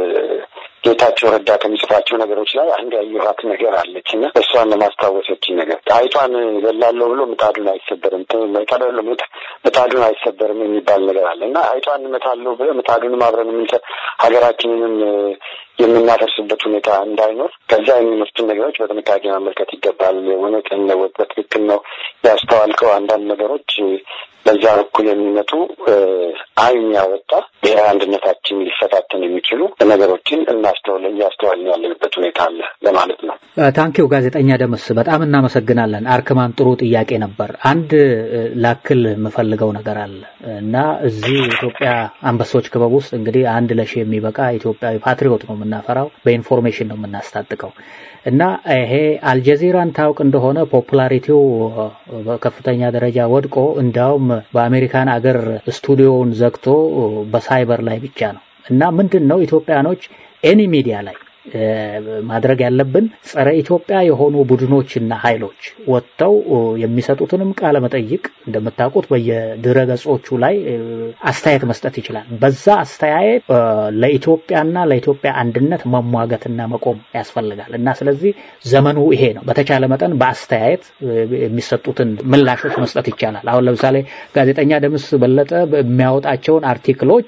ጌታቸው ረዳ ከሚጽፋቸው ነገሮች ላይ አንድ ያየኋት ነገር አለች እና እሷን ለማስታወሰችኝ ነገር አይጧን ገላለሁ ብሎ ምጣዱን አይሰበርም፣ ቀደሎ ምጣዱን አይሰበርም የሚባል ነገር አለ እና አይጧን እመታለሁ ብለ ምጣዱንም አብረን የምንሰ ሀገራችንንም እ፣ የምናፈርስበት ሁኔታ እንዳይኖር ከዛ የሚመጡትን ነገሮች በጥንቃቄ መመልከት ይገባል። እውነትን ነው፣ በትክክል ነው ያስተዋልከው። አንዳንድ ነገሮች እ፣ በዛ በኩል የሚመጡ እ፣ አይን ያወጣ ብሔራዊ አንድነታችን ሊፈታተን የሚችሉ ነገሮችን እናስተውል እያስተዋልን ያለንበት ሁኔታ አለ ለማለት ነው። ታንኪው ጋዜጠኛ ደምስ በጣም እናመሰግናለን። አርክማን ጥሩ ጥያቄ ነበር። አንድ እ፣ ላክል የምፈልገው ነገር አለ እና እዚህ ኢትዮጵያ አንበሶች ክበብ ውስጥ እንግዲህ አንድ ለሺ የሚበቃ ኢትዮጵያዊ ፓትሪዮት ነው የምናፈራው፣ በኢንፎርሜሽን ነው የምናስታጥቀው እና ይሄ አልጀዚራን ታውቅ እንደሆነ ፖፑላሪቲው እ፣ በከፍተኛ ደረጃ ወድቆ እንዲያውም በአሜሪካን አገር ስቱዲዮውን ዘግቶ በሳይበር ላይ ብቻ ነው እና ምንድን ነው ኢትዮጵያኖች ኤኒ ሚዲያ ላይ ማድረግ ያለብን ጸረ ኢትዮጵያ የሆኑ ቡድኖችና ኃይሎች ወጥተው የሚሰጡትንም ቃለ መጠይቅ እንደምታውቁት በየድረ ገጾቹ ላይ አስተያየት መስጠት ይችላል። በዛ አስተያየት ለኢትዮጵያና ለኢትዮጵያ አንድነት መሟገትና መቆም ያስፈልጋል እና ስለዚህ ዘመኑ ይሄ ነው። በተቻለ መጠን በአስተያየት የሚሰጡትን ምላሾች መስጠት ይቻላል። አሁን ለምሳሌ ጋዜጠኛ ደምስ በለጠ የሚያወጣቸውን አርቲክሎች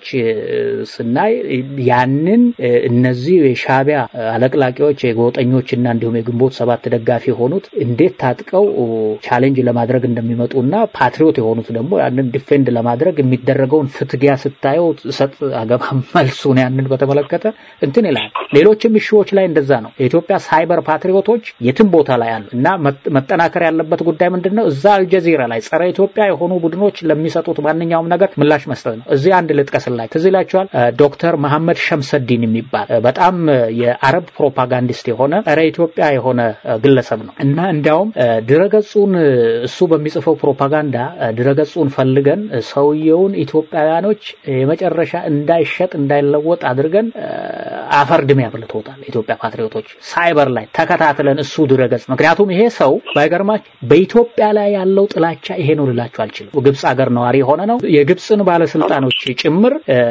ስናይ ያንን እነዚህ የሻዕቢያ አለቅላቂዎች የጎጠኞችና እንዲሁም የግንቦት ሰባት ደጋፊ የሆኑት እንዴት ታጥቀው ቻሌንጅ ለማድረግ እንደሚመጡና ፓትሪዮት የሆኑት ደግሞ ያንን ዲፌንድ ለማድረግ የሚደረገውን ፍትጊያ ስታየው ሰጥ አገባ መልሱን ያንን በተመለከተ እንትን ይላል። ሌሎችም እሺዎች ላይ እንደዛ ነው። የኢትዮጵያ ሳይበር ፓትሪዮቶች የትም ቦታ ላይ አሉ እና መጠናከር ያለበት ጉዳይ ምንድን ነው? እዛ አልጀዚራ ላይ ጸረ ኢትዮጵያ የሆኑ ቡድኖች ለሚሰጡት ማንኛውም ነገር ምላሽ መስጠት ነው። እዚህ አንድ ልጥቀስላችሁ። ትዝ ይላችኋል ዶክተር መሐመድ ሸምሰዲን የሚባል በጣም የአረብ ፕሮፓጋንዲስት የሆነ ጸረ ኢትዮጵያ የሆነ ግለሰብ ነው እና እንዲያውም ድረገጹን እሱ በሚጽፈው ፕሮፓጋንዳ ድረገጹን ፈልገን ሰውየውን ኢትዮጵያውያኖች የመጨረሻ እንዳይሸጥ እንዳይለወጥ አድርገን አፈር ድሜ አብልቶታል። ኢትዮጵያ ፓትሪዮቶች ሳይበር ላይ ተከታትለን እሱ ድረገጽ ምክንያቱም ይሄ ሰው ባይገርማች በኢትዮጵያ ላይ ያለው ጥላቻ ይሄ ነው ልላችሁ አልችልም። ግብፅ ሀገር ነዋሪ የሆነ ነው። የግብፅን ባለስልጣኖች ጭምር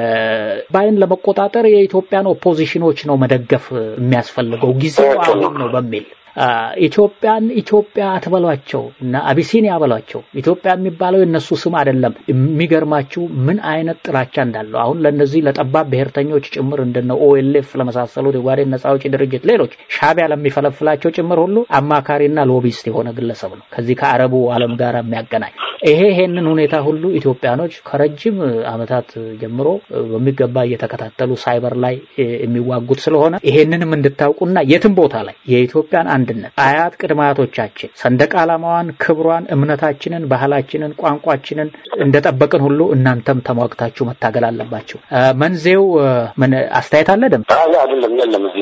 ባይን ለመቆጣጠር የኢትዮጵያን ኦፖዚሽኖች ነው መደገፍ የሚያስፈልገው ጊዜው አሁን ነው በሚል ኢትዮጵያን ኢትዮጵያ አትበሏቸው እና አቢሲኒያ በሏቸው። ኢትዮጵያ የሚባለው የነሱ ስም አይደለም። የሚገርማችሁ ምን አይነት ጥላቻ እንዳለው አሁን ለነዚህ ለጠባብ ብሔርተኞች ጭምር እንደነ ኦኤልኤፍ ለመሳሰሉት የጓዴን ነጻ አውጪ ድርጅት ሌሎች ሻዕቢያ ለሚፈለፍላቸው ጭምር ሁሉ አማካሪና ሎቢስት የሆነ ግለሰብ ነው። ከዚህ ከአረቡ ዓለም ጋር የሚያገናኝ ይሄ ይሄንን ሁኔታ ሁሉ ኢትዮጵያኖች ከረጅም ዓመታት ጀምሮ በሚገባ እየተከታተሉ ሳይበር ላይ የሚዋጉት ስለሆነ ይሄንንም እንድታውቁና የትም ቦታ ላይ የኢትዮጵያን አንድነት አያት ቅድመ አያቶቻችን ሰንደቅ ዓላማዋን፣ ክብሯን፣ እምነታችንን፣ ባህላችንን፣ ቋንቋችንን እንደጠበቅን ሁሉ እናንተም ተሟግታችሁ መታገል አለባችሁ። መንዜው ምን አስተያየት አለ? ደም አይደለም፣ የለም እዚህ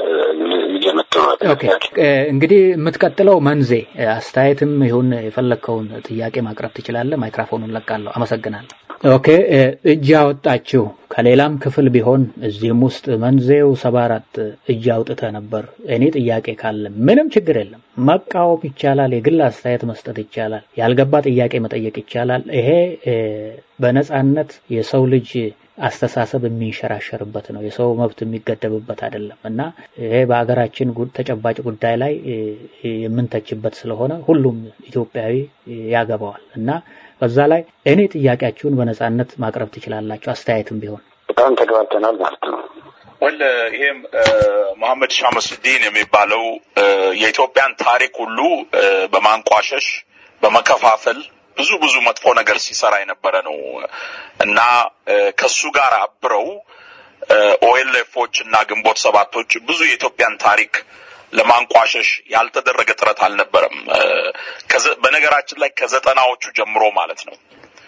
ኦኬ እንግዲህ የምትቀጥለው መንዜ አስተያየትም ይሁን የፈለግከውን ጥያቄ ማቅረብ ትችላለህ። ማይክራፎኑን ለቃለሁ። አመሰግናለሁ። ኦኬ እጅ አወጣችሁ ከሌላም ክፍል ቢሆን እዚህም ውስጥ መንዜው ሰባ አራት እጅ አውጥተ ነበር። እኔ ጥያቄ ካለ ምንም ችግር የለም መቃወም ይቻላል። የግል አስተያየት መስጠት ይቻላል። ያልገባ ጥያቄ መጠየቅ ይቻላል። ይሄ በነጻነት የሰው ልጅ አስተሳሰብ የሚንሸራሸርበት ነው። የሰው መብት የሚገደብበት አይደለም እና ይሄ በሀገራችን ተጨባጭ ጉዳይ ላይ የምንተችበት ስለሆነ ሁሉም ኢትዮጵያዊ ያገባዋል እና በዛ ላይ እኔ ጥያቄያችሁን በነጻነት ማቅረብ ትችላላችሁ። አስተያየትም ቢሆን በጣም ተግባብተናል ማለት ነው። ወል ይሄም መሐመድ ሻመሱዲን የሚባለው የኢትዮጵያን ታሪክ ሁሉ በማንቋሸሽ በመከፋፈል ብዙ ብዙ መጥፎ ነገር ሲሰራ የነበረ ነው እና ከሱ ጋር አብረው ኦኤልኤፎች እና ግንቦት ሰባቶች ብዙ የኢትዮጵያን ታሪክ ለማንቋሸሽ ያልተደረገ ጥረት አልነበረም። በነገራችን ላይ ከዘጠናዎቹ ጀምሮ ማለት ነው።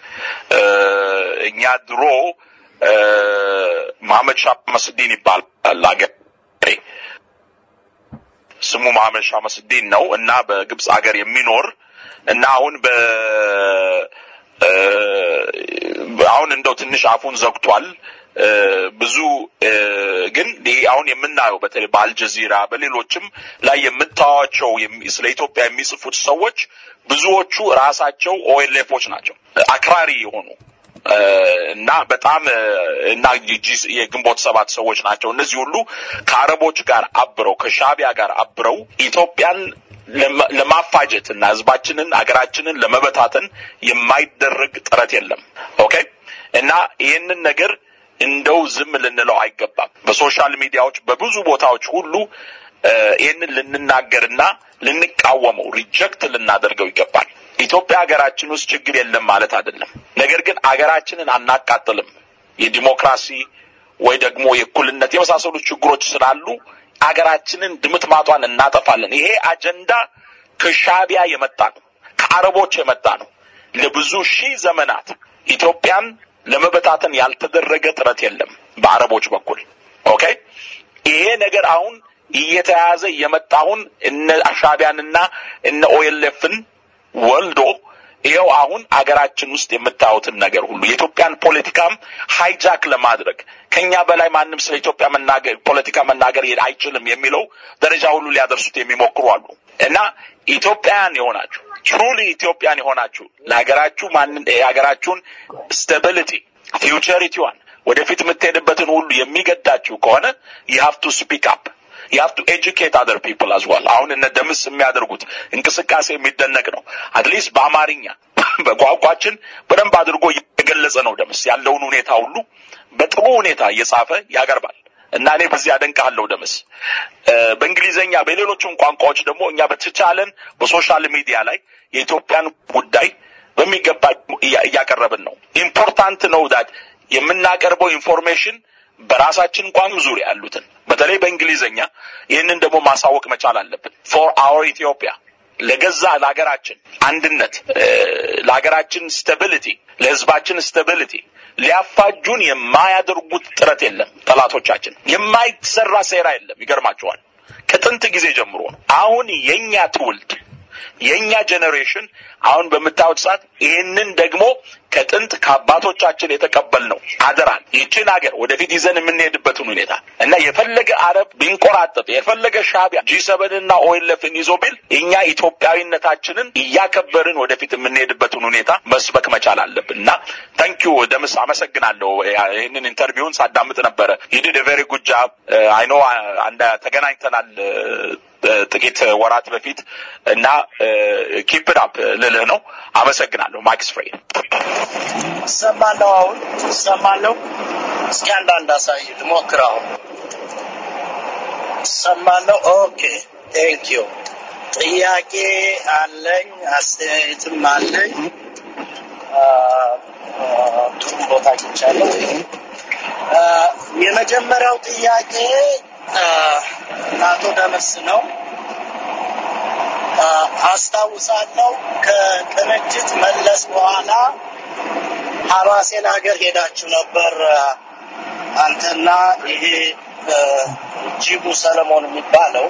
እኛ ድሮ መሐመድ ሻህ መስዲን ይባላል አገሬ ስሙ መሐመድ ሻህ መስዲን ነው እና በግብፅ ሀገር የሚኖር እና አሁን በ አሁን እንደው ትንሽ አፉን ዘግቷል። ብዙ ግን ይሄ አሁን የምናየው በተለይ በአልጀዚራ በሌሎችም ላይ የምታዋቸው ስለ ኢትዮጵያ የሚጽፉት ሰዎች ብዙዎቹ ራሳቸው ኦኤልኤፎች ናቸው፣ አክራሪ የሆኑ እና በጣም እና የግንቦት ሰባት ሰዎች ናቸው። እነዚህ ሁሉ ከአረቦች ጋር አብረው ከሻቢያ ጋር አብረው ኢትዮጵያን ለማፋጀት እና ህዝባችንን ሀገራችንን ለመበታተን የማይደረግ ጥረት የለም። ኦኬ እና ይህንን ነገር እንደው ዝም ልንለው አይገባም። በሶሻል ሚዲያዎች በብዙ ቦታዎች ሁሉ ይህንን ልንናገርና ልንቃወመው ሪጀክት ልናደርገው ይገባል። ኢትዮጵያ ሀገራችን ውስጥ ችግር የለም ማለት አይደለም። ነገር ግን አገራችንን አናቃጥልም። የዲሞክራሲ ወይ ደግሞ የእኩልነት የመሳሰሉት ችግሮች ስላሉ አገራችንን ድምጥማጧን እናጠፋለን። ይሄ አጀንዳ ከሻቢያ የመጣ ነው፣ ከአረቦች የመጣ ነው። ለብዙ ሺህ ዘመናት ኢትዮጵያን ለመበታተን ያልተደረገ ጥረት የለም በአረቦች በኩል ኦኬ። ይሄ ነገር አሁን እየተያዘ የመጣውን እነ ሻቢያንና እነ ኦኤልኤፍን ወልዶ ይኸው አሁን አገራችን ውስጥ የምታዩትን ነገር ሁሉ የኢትዮጵያን ፖለቲካም ሃይጃክ ለማድረግ ከኛ በላይ ማንም ስለ ኢትዮጵያ መናገር ፖለቲካ መናገር አይችልም የሚለው ደረጃ ሁሉ ሊያደርሱት የሚሞክሩ አሉ እና ኢትዮጵያውያን የሆናችሁ ትሩሊ ኢትዮጵያን የሆናችሁ ለሀገራችሁ ማንን የሀገራችሁን ስታቢሊቲ ፊውቸሪቲዋን ወደፊት የምትሄድበትን ሁሉ የሚገዳችሁ ከሆነ you have to speak up you have to educate other people as well አሁን እነ ደምስ የሚያደርጉት እንቅስቃሴ የሚደነቅ ነው አትሊስት በአማርኛ በቋንቋችን በደንብ አድርጎ የገለጸ ነው ደምስ ያለውን ሁኔታ ሁሉ በጥሩ ሁኔታ እየጻፈ ያቀርባል እና እኔ በዚህ አደንቃለሁ ደምስ በእንግሊዘኛ በሌሎችም ቋንቋዎች ደግሞ እኛ በተቻለን በሶሻል ሚዲያ ላይ የኢትዮጵያን ጉዳይ በሚገባ እያቀረብን ነው ኢምፖርታንት ነው ዳት የምናቀርበው ኢንፎርሜሽን በራሳችን ቋንቋ ዙሪያ ያሉትን በተለይ በእንግሊዘኛ ይህንን ደግሞ ማሳወቅ መቻል አለብን ፎር አወር ኢትዮጵያ ለገዛ ለሀገራችን አንድነት ለሀገራችን ስታቢሊቲ ለህዝባችን ስታቢሊቲ ሊያፋጁን የማያደርጉት ጥረት የለም ጠላቶቻችን የማይሰራ ሴራ የለም ይገርማቸዋል ከጥንት ጊዜ ጀምሮ ነው አሁን የኛ ትውልድ የኛ ጄኔሬሽን አሁን በምታዩት ሰዓት ይህንን ደግሞ ከጥንት ከአባቶቻችን የተቀበልነው አደራን ይችን ሀገር ወደፊት ይዘን የምንሄድበትን ሁኔታ እና የፈለገ አረብ ቢንቆራጠጥ የፈለገ ሻቢያ ጂ ሰቨንና ኦይለፍን ይዞ ቢል እኛ ኢትዮጵያዊነታችንን እያከበርን ወደፊት የምንሄድበትን ሁኔታ መስበክ መቻል አለብን እና ታንኪዩ ደምስ አመሰግናለሁ ይህንን ኢንተርቪውን ሳዳምጥ ነበረ ይድድ ቬሪ ጉድ ጃብ አይኖ ተገናኝተናል ጥቂት ወራት በፊት እና ኪፕ አፕ ልልህ ነው አመሰግናለሁ ማክስ ፍሬ እሰማለሁ አሁን እሰማለሁ እስኪ አንዳንድ አሳይ ልሞክር አሁን እሰማለሁ ኦኬ ቴንክ ዩ ጥያቄ አለኝ አስተያየትም አለኝ ጥሩ ቦታ አግኝቻለሁ የመጀመሪያው ጥያቄ አቶ ደምስ ነው አስታውሳለሁ ከቅንጅት መለስ በኋላ ሐማሴን ሀገር ሄዳችሁ ነበር አንተና ይሄ ጂቡ ሰለሞን የሚባለው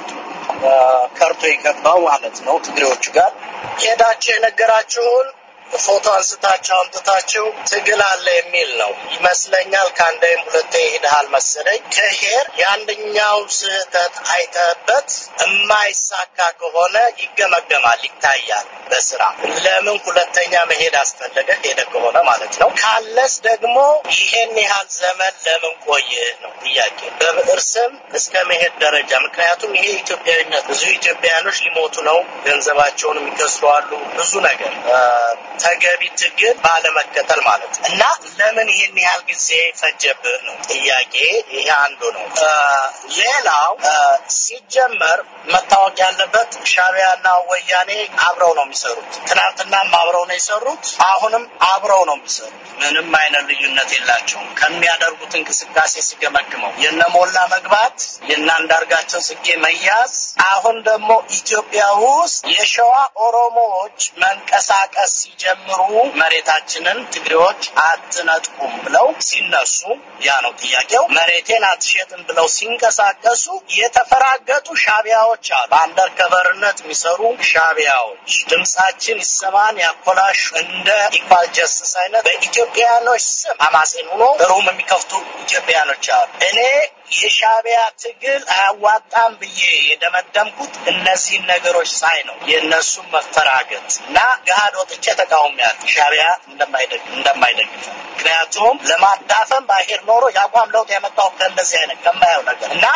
ከርቶ የገባው ማለት ነው ትግሬዎቹ ጋር ሄዳችሁ የነገራችሁን ፎቶ አንስታችሁ አምጥታችሁ ትግል አለ የሚል ነው ይመስለኛል። ከአንዴም ሁለቴ ሄደሃል መሰለኝ። ከሄር የአንደኛው ስህተት አይተህበት የማይሳካ ከሆነ ይገመገማል፣ ይታያል በስራ ለምን ሁለተኛ መሄድ አስፈለገ? ሄደ ከሆነ ማለት ነው። ካለስ ደግሞ ይሄን ያህል ዘመን ለምን ቆየ ነው ጥያቄ። በብዕር ስም እስከ መሄድ ደረጃ ምክንያቱም ይሄ ኢትዮጵያዊነት ብዙ ኢትዮጵያውያኖች ሊሞቱ ነው፣ ገንዘባቸውን የሚከስሩ አሉ፣ ብዙ ነገር ተገቢ ትግል ባለመከተል ማለት ነው እና ለምን ይህን ያህል ጊዜ ፈጀብህ ነው ጥያቄ። ይሄ አንዱ ነው። ሌላው ሲጀመር መታወቅ ያለበት ሻቢያና ወያኔ አብረው ነው የሚሰሩት። ትናንትናም አብረው ነው የሰሩት፣ አሁንም አብረው ነው የሚሰሩት። ምንም አይነት ልዩነት የላቸውም። ከሚያደርጉት እንቅስቃሴ ሲገመግመው የነሞላ መግባት፣ የነ አንዳርጋቸው ጽጌ መያዝ፣ አሁን ደግሞ ኢትዮጵያ ውስጥ የሸዋ ኦሮሞዎች መንቀሳቀስ ሲጀምሩ መሬታችንን ትግሬዎች አትነጥቁም ብለው ሲነሱ፣ ያ ነው ጥያቄው። መሬቴን አትሸጥም ብለው ሲንቀሳቀሱ የተፈራገጡ ሻቢያዎች አሉ። በአንደር ከቨርነት የሚሰሩ ሻቢያዎች ድምጻችን ይሰማን ያኮላሹ እንደ ኢኳል ጀስትስ አይነት በኢትዮጵያኖች ስም አማሴን ሆኖ ሩም የሚከፍቱ ኢትዮጵያኖች አሉ። እኔ የሻቢያ ትግል አያዋጣም ብዬ የደመደምኩት እነዚህን ነገሮች ሳይ ነው። የእነሱም መፈራገጥ እና ገሃድ ወጥቼ ተቃውሜያለሁ ሻቢያ እንደማይደግፍ ምክንያቱም ለማዳፈን ባሄድ ኖሮ የአቋም ለውጥ ያመጣው ከእንደዚህ አይነት ከማየው ነገር እና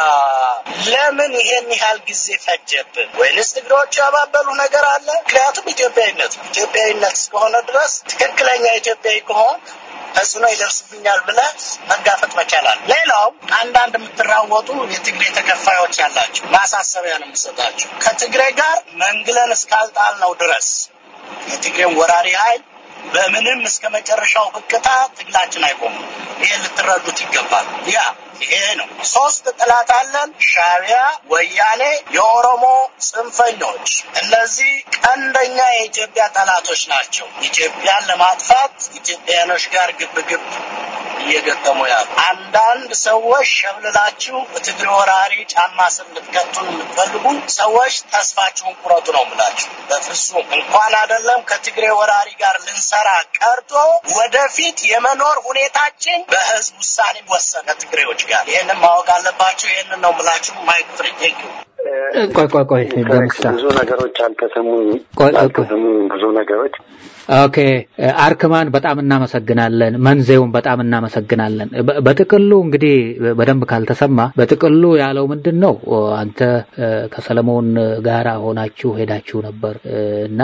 ለምን ይሄን ያህል ጊዜ ፈጀብን? ወይንስ ትግሮቹ ያባበሉ ነገር አለ? ምክንያቱም ኢትዮጵያዊነት ነው። ኢትዮጵያዊነት እስከሆነ ድረስ ትክክለኛ ኢትዮጵያዊ ከሆን ተጽዕኖ ይደርስብኛል ብለህ መጋፈጥ መቻላል። ሌላው አንዳንድ የምትራወጡ የትግሬ ተከፋዮች ያላቸው ማሳሰቢያ ነው የምሰጣቸው። ከትግሬ ጋር መንግለን እስካልጣልነው ድረስ የትግሬን ወራሪ ኃይል በምንም እስከ መጨረሻው ህቅታ ትግላችን አይቆምም። ይሄን ልትረዱት ይገባል። ያ ይሄ ነው። ሶስት ጥላት አለን፣ ሻቢያ፣ ወያኔ፣ የኦሮሞ ጽንፈኞች። እነዚህ ቀንደኛ የኢትዮጵያ ጠላቶች ናቸው። ኢትዮጵያን ለማጥፋት ኢትዮጵያኖች ጋር ግብ ግብ እየገጠሙ ያሉ። አንዳንድ ሰዎች ሸብልላችሁ በትግሬ ወራሪ ጫማ ስር ልትከቱን የምትፈልጉ ሰዎች ተስፋችሁን ቁረጡ ነው የምላችሁ። በፍጹም እንኳን አይደለም ከትግሬ ወራሪ ጋር ልንሰራ ቀርቶ ወደፊት የመኖር ሁኔታችን በህዝብ ውሳኔ ወሰን ከትግሬዎች ጋር ይህንን ማወቅ አለባቸው። ይህንን ነው የምላችሁ። ማይክ ፍሪ ቴንክ ዩ ቆይ ቆይ ቆይ ደምሳ ብዙ ነገሮች አልተሰሙም። ቆይ ቆይ ቆይ አልተሰሙም ብዙ ነገሮች ኦኬ አርክማን በጣም እናመሰግናለን። መንዜውን በጣም እናመሰግናለን። በ- በጥቅሉ እንግዲህ በደንብ ካልተሰማ በጥቅሉ ያለው ምንድን ነው? አንተ እ፣ ከሰለሞን ጋራ ሆናችሁ ሄዳችሁ ነበር እ፣ እና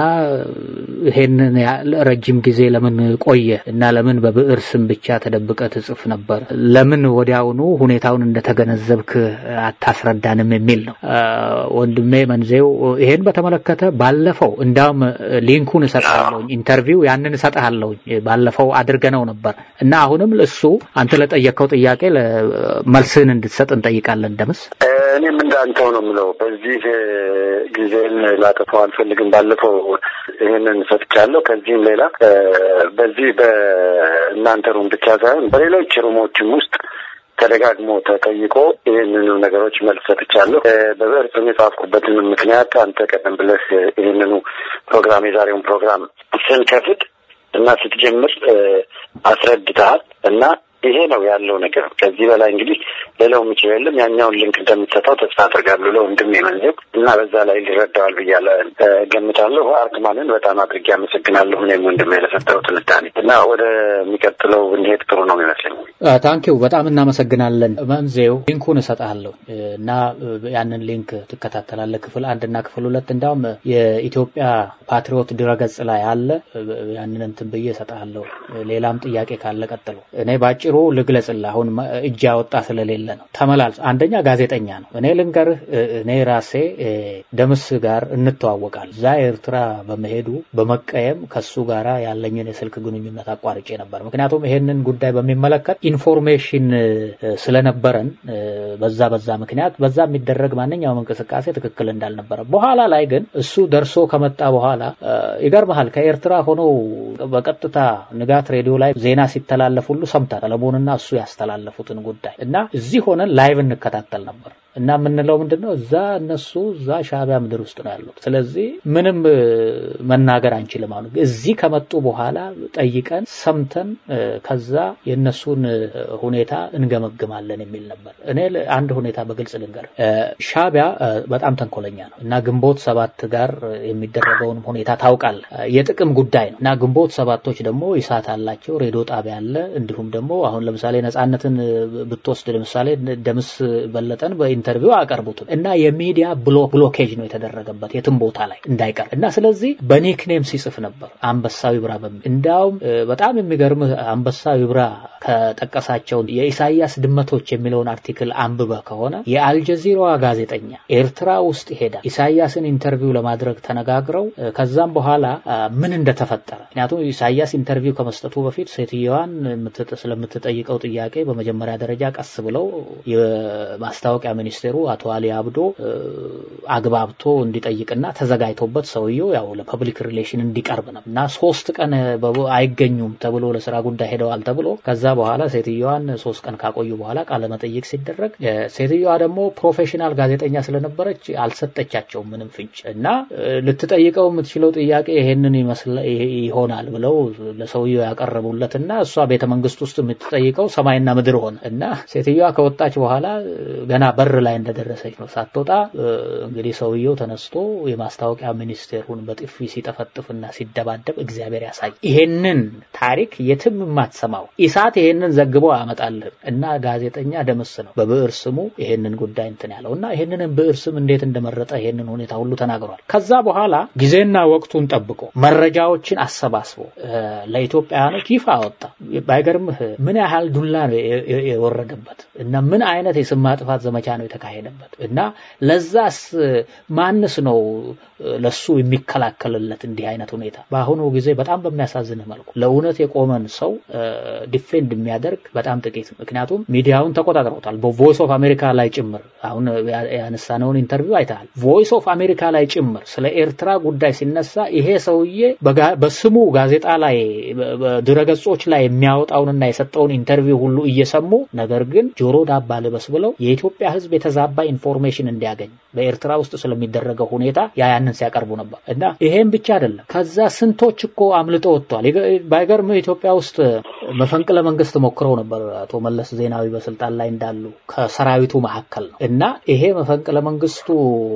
ይሄንን ያህል ረጅም ጊዜ ለምን ቆየ እና ለምን በብዕር ስም ብቻ ተደብቀ ትጽፍ ነበር? ለምን ወዲያውኑ ሁኔታውን እንደተገነዘብክ አታስረዳንም የሚል ነው። እ፣ ወንድሜ መንዜው ይሄን በተመለከተ ባለፈው እንዳውም ሊንኩን እሰጥሃለሁኝ ኢንተርቪው ያንን እሰጥሃለሁኝ ባለፈው አድርገነው ነበር እና አሁንም እሱ አንተ ለጠየቀው ጥያቄ ለ- መልስህን እንድትሰጥ እንጠይቃለን። ደምስ እ፣ እኔም እንዳንተው ነው የምለው። በዚህ እ፣ ጊዜን ላጠፋው አልፈልግም። ባለፈው ይህንን ሰጥቻለሁ። ከዚህም ሌላ እ፣ በዚህ በእናንተ ሩም ብቻ ሳይሆን በሌሎች ሩሞችም ውስጥ ተደጋግሞ ተጠይቆ ይህንኑ ነገሮች መልስ ሰጥቻለሁ። እ፣ በብዕር ስም የጻፍኩበትን ምክንያት አንተ ቀደም ብለህ እ፣ ይህንኑ ፕሮግራም የዛሬውን ፕሮግራም ስንከፍት እና ስትጀምር እ፣ አስረድተሃል እና ይሄ ነው ያለው ነገር። ከዚህ በላይ እንግዲህ ሌላው የሚችለው የለም። ያኛውን ሊንክ እንደምትሰጠው ተስፋ አድርጋለሁ ለወንድም የመንዘብ እና በዛ ላይ ሊረዳዋል ብያለ እ፣ ገምታለሁ። አርክማንን በጣም አድርጌ አመሰግናለሁ። እኔም ወንድም ለሰጠው ትንታኔ እና ወደሚቀጥለው ብንሄድ ጥሩ ነው የሚመስለኝ። ታንኪው በጣም እናመሰግናለን። መንዜው ሊንኩን እሰጥሃለሁ እና ያንን ሊንክ ትከታተላለህ። ክፍል አንድ እና ክፍል ሁለት እንዳውም የኢትዮጵያ ፓትሪዮት ድረገጽ ላይ አለ። ያንን እንትን ብዬ እሰጥሃለሁ። ሌላም ጥያቄ ካለ ቀጥሎ። እኔ ባጭሩ ልግለጽልህ። አሁን መ- እጅ ያወጣ ስለሌለ ነው። ተመላልስ አንደኛ ጋዜጠኛ ነው። እኔ ልንገርህ፣ እ- እኔ ራሴ እ፣ ደምስ ጋር እንተዋወቃል። እዛ ኤርትራ በመሄዱ በመቀየም ከሱ ጋራ ያለኝን የስልክ ግንኙነት አቋርጬ ነበር። ምክንያቱም ይሄንን ጉዳይ በሚመለከት ኢንፎርሜሽን እ፣ ስለነበረን እ፣ በዛ በዛ ምክንያት በዛ የሚደረግ ማንኛውም እንቅስቃሴ ትክክል እንዳልነበረ በኋላ ላይ ግን እሱ ደርሶ ከመጣ በኋላ እ፣ ይገርምሃል ከኤርትራ ሆነው በቀጥታ ንጋት ሬዲዮ ላይ ዜና ሲተላለፍ ሁሉ ሰምታ ሰለሞንና እሱ ያስተላለፉትን ጉዳይ እና እዚህ ሆነን ላይቭ እንከታተል ነበር እና የምንለው ምንድን ነው እዛ እነሱ እዛ ሻዕቢያ ምድር ውስጥ ነው ያሉት። ስለዚህ ምንም እ፣ መናገር አንችልም አሉ። እዚህ ከመጡ በኋላ ጠይቀን ሰምተን እ፣ ከዛ የእነሱን እ፣ ሁኔታ እንገመግማለን የሚል ነበር። እኔ ል- አንድ ሁኔታ በግልጽ ልንገር፣ እ፣ ሻዕቢያ እ፣ በጣም ተንኮለኛ ነው እና ግንቦት ሰባት ጋር እ፣ የሚደረገውን ሁኔታ ታውቃለህ። እ፣ የጥቅም ጉዳይ ነው እና ግንቦት ሰባቶች ደግሞ ይሳት አላቸው፣ ሬዲዮ ጣቢያ አለ። እንዲሁም ደግሞ አሁን ለምሳሌ ነጻነትን እ፣ ብትወስድ ለምሳሌ ደምስ በለጠን በኢንተርቪው አቀርቡትም እና የሚዲያ ብሎ ብሎኬጅ ነው የተደረገበት የትም ቦታ ላይ እንዳይቀር እና ስለዚህ በኒክኔም ሲጽፍ ነበር አንበሳው ይብራ በሚል እንዲያውም እ፣ በጣም የሚገርምህ አንበሳው ይብራ ከጠቀሳቸው የኢሳያስ ድመቶች የሚለውን አርቲክል አንብበህ ከሆነ የአልጀዚራዋ ጋዜጠኛ ኤርትራ ውስጥ ሄዳ ኢሳያስን ኢንተርቪው ለማድረግ ተነጋግረው እ፣ ከዛም በኋላ አ፣ ምን እንደተፈጠረ ምክንያቱም ኢሳያስ ኢንተርቪው ከመስጠቱ በፊት ሴትየዋን የምትጠ- ስለምትጠይቀው ጥያቄ በመጀመሪያ ደረጃ ቀስ ብለው የማስታወቂያ ሚኒስቴሩ አቶ አሊ አብዶ እ፣ አግባብቶ እንዲጠይቅና ተዘጋጅቶበት ሰውየው ያው ለፐብሊክ ሪሌሽን እንዲቀርብ ነው እና ሶስት ቀን በቦ- አይገኙም ተብሎ ለስራ ጉዳይ ሄደዋል ተብሎ ከዛ በኋላ ሴትዮዋን ሶስት ቀን ካቆዩ በኋላ ቃለ መጠይቅ ሲደረግ እ፣ ሴትዮዋ ደግሞ ፕሮፌሽናል ጋዜጠኛ ስለነበረች አልሰጠቻቸውም ምንም ፍንጭ እና እ፣ ልትጠይቀው የምትችለው ጥያቄ ይሄንን ይመስል ይሄ- ይሆናል ብለው ለሰውየው ያቀረቡለት እና እሷ ቤተ መንግስት ውስጥ የምትጠይቀው ሰማይና ምድር ሆነ እና ሴትዮዋ ከወጣች በኋላ እ፣ ገና በር ላይ እንደደረሰች ነው ሳትወጣ እ፣ እንግዲህ ሰውየው ተነስቶ የማስታወቂያ ሚኒስቴሩን በጥፊ ሲጠፈጥፍና ሲደባደብ እግዚአብሔር ያሳይ። ይሄንን ታሪክ የትም የማትሰማው ኢሳት ይሄንን ዘግቦ ያመጣልህ እና ጋዜጠኛ ደምስ ነው በብዕር ስሙ ይሄንን ጉዳይ እንትን ያለው እና ይሄንን ብዕር ስም እንዴት እንደመረጠ ይሄንን ሁኔታ ሁሉ ተናግሯል። ከዛ በኋላ ጊዜና ወቅቱን ጠብቆ መረጃዎችን አሰባስቦ እ፣ ለኢትዮጵያውያኖች ይፋ አወጣ። ባይገርምህ ምን ያህል ዱላ ነው የ- የ- የወረደበት እና ምን አይነት የስም ማጥፋት ዘመቻ ነው ነው የተካሄደበት እና ለዛስ ማንስ ነው ለሱ የሚከላከልለት እንዲህ አይነት ሁኔታ በአሁኑ ጊዜ በጣም በሚያሳዝን መልኩ ለእውነት የቆመን ሰው ዲፌንድ የሚያደርግ በጣም ጥቂት ምክንያቱም ሚዲያውን ተቆጣጥረውታል በቮይስ ኦፍ አሜሪካ ላይ ጭምር አሁን ያነሳነውን ኢንተርቪው አይተሃል ቮይስ ኦፍ አሜሪካ ላይ ጭምር ስለ ኤርትራ ጉዳይ ሲነሳ ይሄ ሰውዬ በስሙ ጋዜጣ ላይ በድረገጾች ላይ የሚያወጣውንና የሰጠውን ኢንተርቪው ሁሉ እየሰሙ ነገር ግን ጆሮ ዳባ ልበስ ብለው የኢትዮጵያ ህዝብ የተዛባ ኢንፎርሜሽን እንዲያገኝ በኤርትራ ውስጥ ስለሚደረገው ሁኔታ ያ ያንን ሲያቀርቡ ነበር እና ይሄም ብቻ አይደለም ከዛ ስንቶች እኮ አምልጦ ወጥቷል ባይገርም ኢትዮጵያ ውስጥ መፈንቅለ መንግስት ሞክረው ነበር አቶ መለስ ዜናዊ በስልጣን ላይ እንዳሉ ከሰራዊቱ መካከል ነው እና ይሄ መፈንቅለ መንግስቱ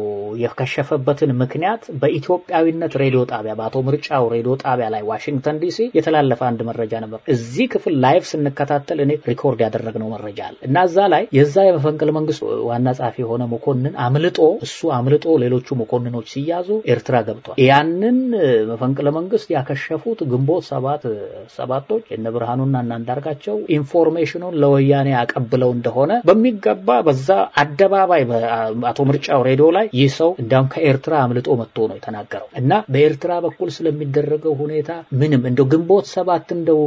የከሸፈበትን ምክንያት በኢትዮጵያዊነት ሬዲዮ ጣቢያ በአቶ ምርጫው ሬዲዮ ጣቢያ ላይ ዋሽንግተን ዲሲ የተላለፈ አንድ መረጃ ነበር እዚህ ክፍል ላይቭ ስንከታተል እኔ ሪኮርድ ያደረግነው መረጃ አለ እና እዛ ላይ የዛ የመፈንቅለ መንግስት ዋና ጸሐፊ የሆነ መኮንን አምልጦ እሱ አምልጦ ሌሎቹ መኮንኖች ሲያዙ ኤርትራ ገብቷል ያንን መፈንቅለ መንግስት ያከሸፉት ግንቦት ሰባት ሰባቶች እነ ብርሃኑና እና አንዳርጋቸው ኢንፎርሜሽኑን ለወያኔ አቀብለው እንደሆነ በሚገባ በዛ አደባባይ አቶ ምርጫው ሬዲዮ ላይ ይህ ሰው እንዲያውም ከኤርትራ አምልጦ መጥቶ ነው የተናገረው እና በኤርትራ በኩል ስለሚደረገው ሁኔታ ምንም እንደው ግንቦት ሰባት እንደው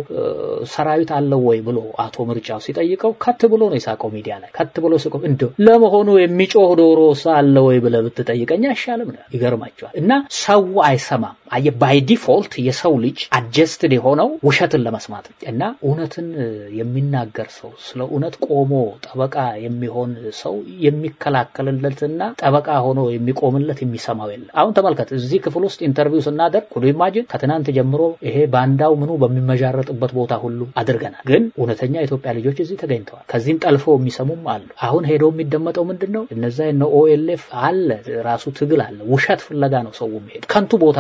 ሰራዊት አለው ወይ ብሎ አቶ ምርጫው ሲጠይቀው ከት ብሎ ነው የሳቀው ሚዲያ ላይ ከት ብሎ ስቆ እንደው ለመሆኑ የሚጮህ ዶሮ አለ ወይ ብለህ ብትጠይቀኝ አይሻልም ነው ይገርማቸዋል እና ሰው አይሰማም አየ ባይ ዲፎልት የሰው ልጅ አጀስትድ የሆነው ውሸትን ለመስማት እና እውነትን የሚናገር ሰው ስለ እውነት ቆሞ ጠበቃ የሚሆን ሰው የሚከላከልለትና ጠበቃ ሆኖ የሚቆምለት የሚሰማው የለም አሁን ተመልከት እዚህ ክፍል ውስጥ ኢንተርቪው ስናደርግ ኩዱ ኢማጂን ከትናንት ጀምሮ ይሄ ባንዳው ምኑ በሚመዣረጥበት ቦታ ሁሉ አድርገናል ግን እውነተኛ የኢትዮጵያ ልጆች እዚህ ተገኝተዋል ከዚህም ጠልፈው የሚሰሙም አሉ አሁን ሄዶ የሚደመጠው ምንድን ነው እነዛ እነ ኦኤልኤፍ አለ ራሱ ትግል አለ ውሸት ፍለጋ ነው ሰው የሚሄድ ከንቱ ቦታ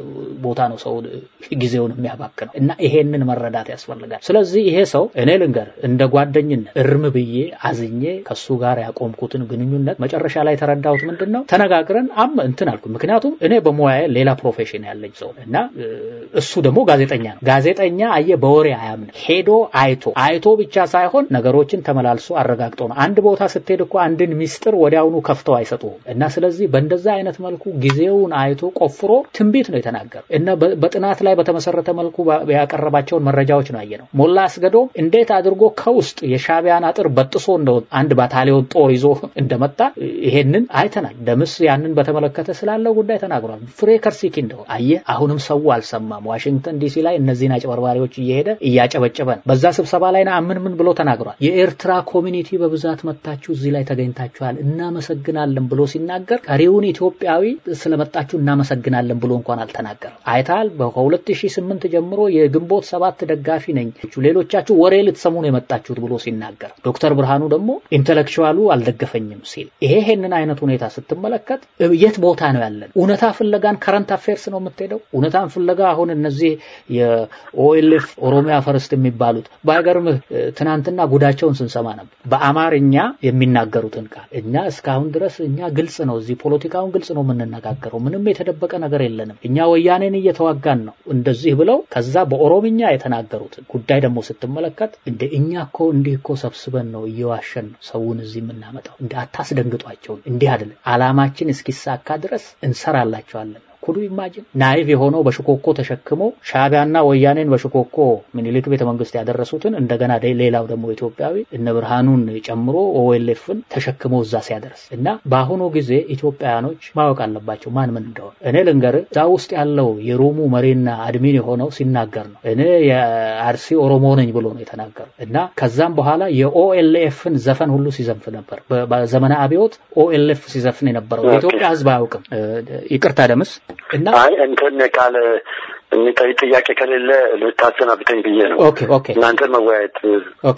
ቦታ ነው ሰው ጊዜውን የሚያባክነው እና ይሄንን መረዳት ያስፈልጋል ስለዚህ ይሄ ሰው እኔ ልንገር እንደ ጓደኝነት እርም ብዬ አዝኜ ከሱ ጋር ያቆምኩትን ግንኙነት መጨረሻ ላይ የተረዳሁት ምንድን ነው ተነጋግረን አም እንትን አልኩ ምክንያቱም እኔ በሙያዬ ሌላ ፕሮፌሽን ያለኝ ሰው እና እሱ ደግሞ ጋዜጠኛ ነው ጋዜጠኛ አየ በወሬ አያምን ሄዶ አይቶ አይቶ ብቻ ሳይሆን ነገሮችን ተመላልሶ አረጋግጦ ነው አንድ ቦታ ስትሄድ እኮ አንድን ሚስጥር ወዲያውኑ ከፍተው አይሰጡም እና ስለዚህ በእንደዛ አይነት መልኩ ጊዜውን አይቶ ቆፍሮ ትንቢት ነው የተናገረው እና በጥናት ላይ በተመሰረተ መልኩ ያቀረባቸውን መረጃዎች ነው ያየ ነው ሞላ አስገዶም እንዴት አድርጎ ከውስጥ የሻቢያን አጥር በጥሶ እንደ አንድ ባታሊዮን ጦር ይዞ እንደመጣ ይሄንን አይተናል ደምስ ያንን በተመለከተ ስላለው ጉዳይ ተናግሯል ፍሬ ከርሲኪ እንደሆነ አየ አሁንም ሰው አልሰማም ዋሽንግተን ዲሲ ላይ እነዚህን አጭበርባሪዎች እየሄደ እያጨበጨበ ነው በዛ ስብሰባ ላይ ምን ምን ብሎ ተናግሯል የኤርትራ ኮሚኒቲ በብዛት መጥታችሁ እዚህ ላይ ተገኝታችኋል እናመሰግናለን ብሎ ሲናገር ቀሪውን ኢትዮጵያዊ ስለመጣችሁ እናመሰግናለን ብሎ እንኳን አልተናገረም አይታል ከ2008 ጀምሮ የግንቦት ሰባት ደጋፊ ነኝ ሌሎቻችሁ ወሬ ልትሰሙ ነው የመጣችሁት ብሎ ሲናገር ዶክተር ብርሃኑ ደግሞ ኢንተሌክቹዋሉ አልደገፈኝም ሲል ይሄ ይሄንን አይነት ሁኔታ ስትመለከት የት ቦታ ነው ያለን እውነታ ፍለጋን ከረንት አፌርስ ነው የምትሄደው እውነታን ፍለጋ አሁን እነዚህ የኦኤልኤፍ ኦሮሚያ ፈርስት የሚባሉት ባይገርምህ ትናንትና ጉዳቸውን ስንሰማ ነበር በአማርኛ የሚናገሩትን ቃል እኛ እስካሁን ድረስ እኛ ግልጽ ነው እዚህ ፖለቲካውን ግልጽ ነው የምንነጋገረው ምንም የተደበቀ ነገር የለንም እኛ ወያኔን እየተዋጋን ነው እንደዚህ ብለው ከዛ በኦሮምኛ የተናገሩትን ጉዳይ ደግሞ ስትመለከት እንደ እኛ እኮ እንዲህ እኮ ሰብስበን ነው እየዋሸን ነው ሰውን እዚህ የምናመጣው እንደ አታስደንግጧቸው እንዲህ አይደለም አላማችን እስኪሳካ ድረስ እንሰራላቸዋለን ኩዱ ኢማጂን ናይቭ የሆነው በሽኮኮ ተሸክሞ ሻቢያና ወያኔን በሽኮኮ ምኒልክ ቤተ መንግስት ያደረሱትን እንደገና ሌላው ደግሞ ኢትዮጵያዊ እነ ብርሃኑን ጨምሮ ኦኤልኤፍን ተሸክሞ እዛ ሲያደርስ እና በአሁኑ ጊዜ ኢትዮጵያውያኖች ማወቅ አለባቸው ማን ምን እንደሆነ እኔ ልንገር እዛ ውስጥ ያለው የሩሙ መሪና አድሚን የሆነው ሲናገር ነው እኔ የአርሲ ኦሮሞ ነኝ ብሎ ነው የተናገሩ እና ከዛም በኋላ የኦኤልኤፍን ዘፈን ሁሉ ሲዘንፍ ነበር በዘመነ አብዮት ኦኤልኤፍ ሲዘፍን የነበረው የኢትዮጵያ ህዝብ አያውቅም ይቅርታ ደምስ እና አይ እንትን ቃል የሚጠይቅ ጥያቄ ከሌለ ልታሰናብተኝ ብዬ ነው። ኦኬ ኦኬ እናንተን መወያየት ኦኬ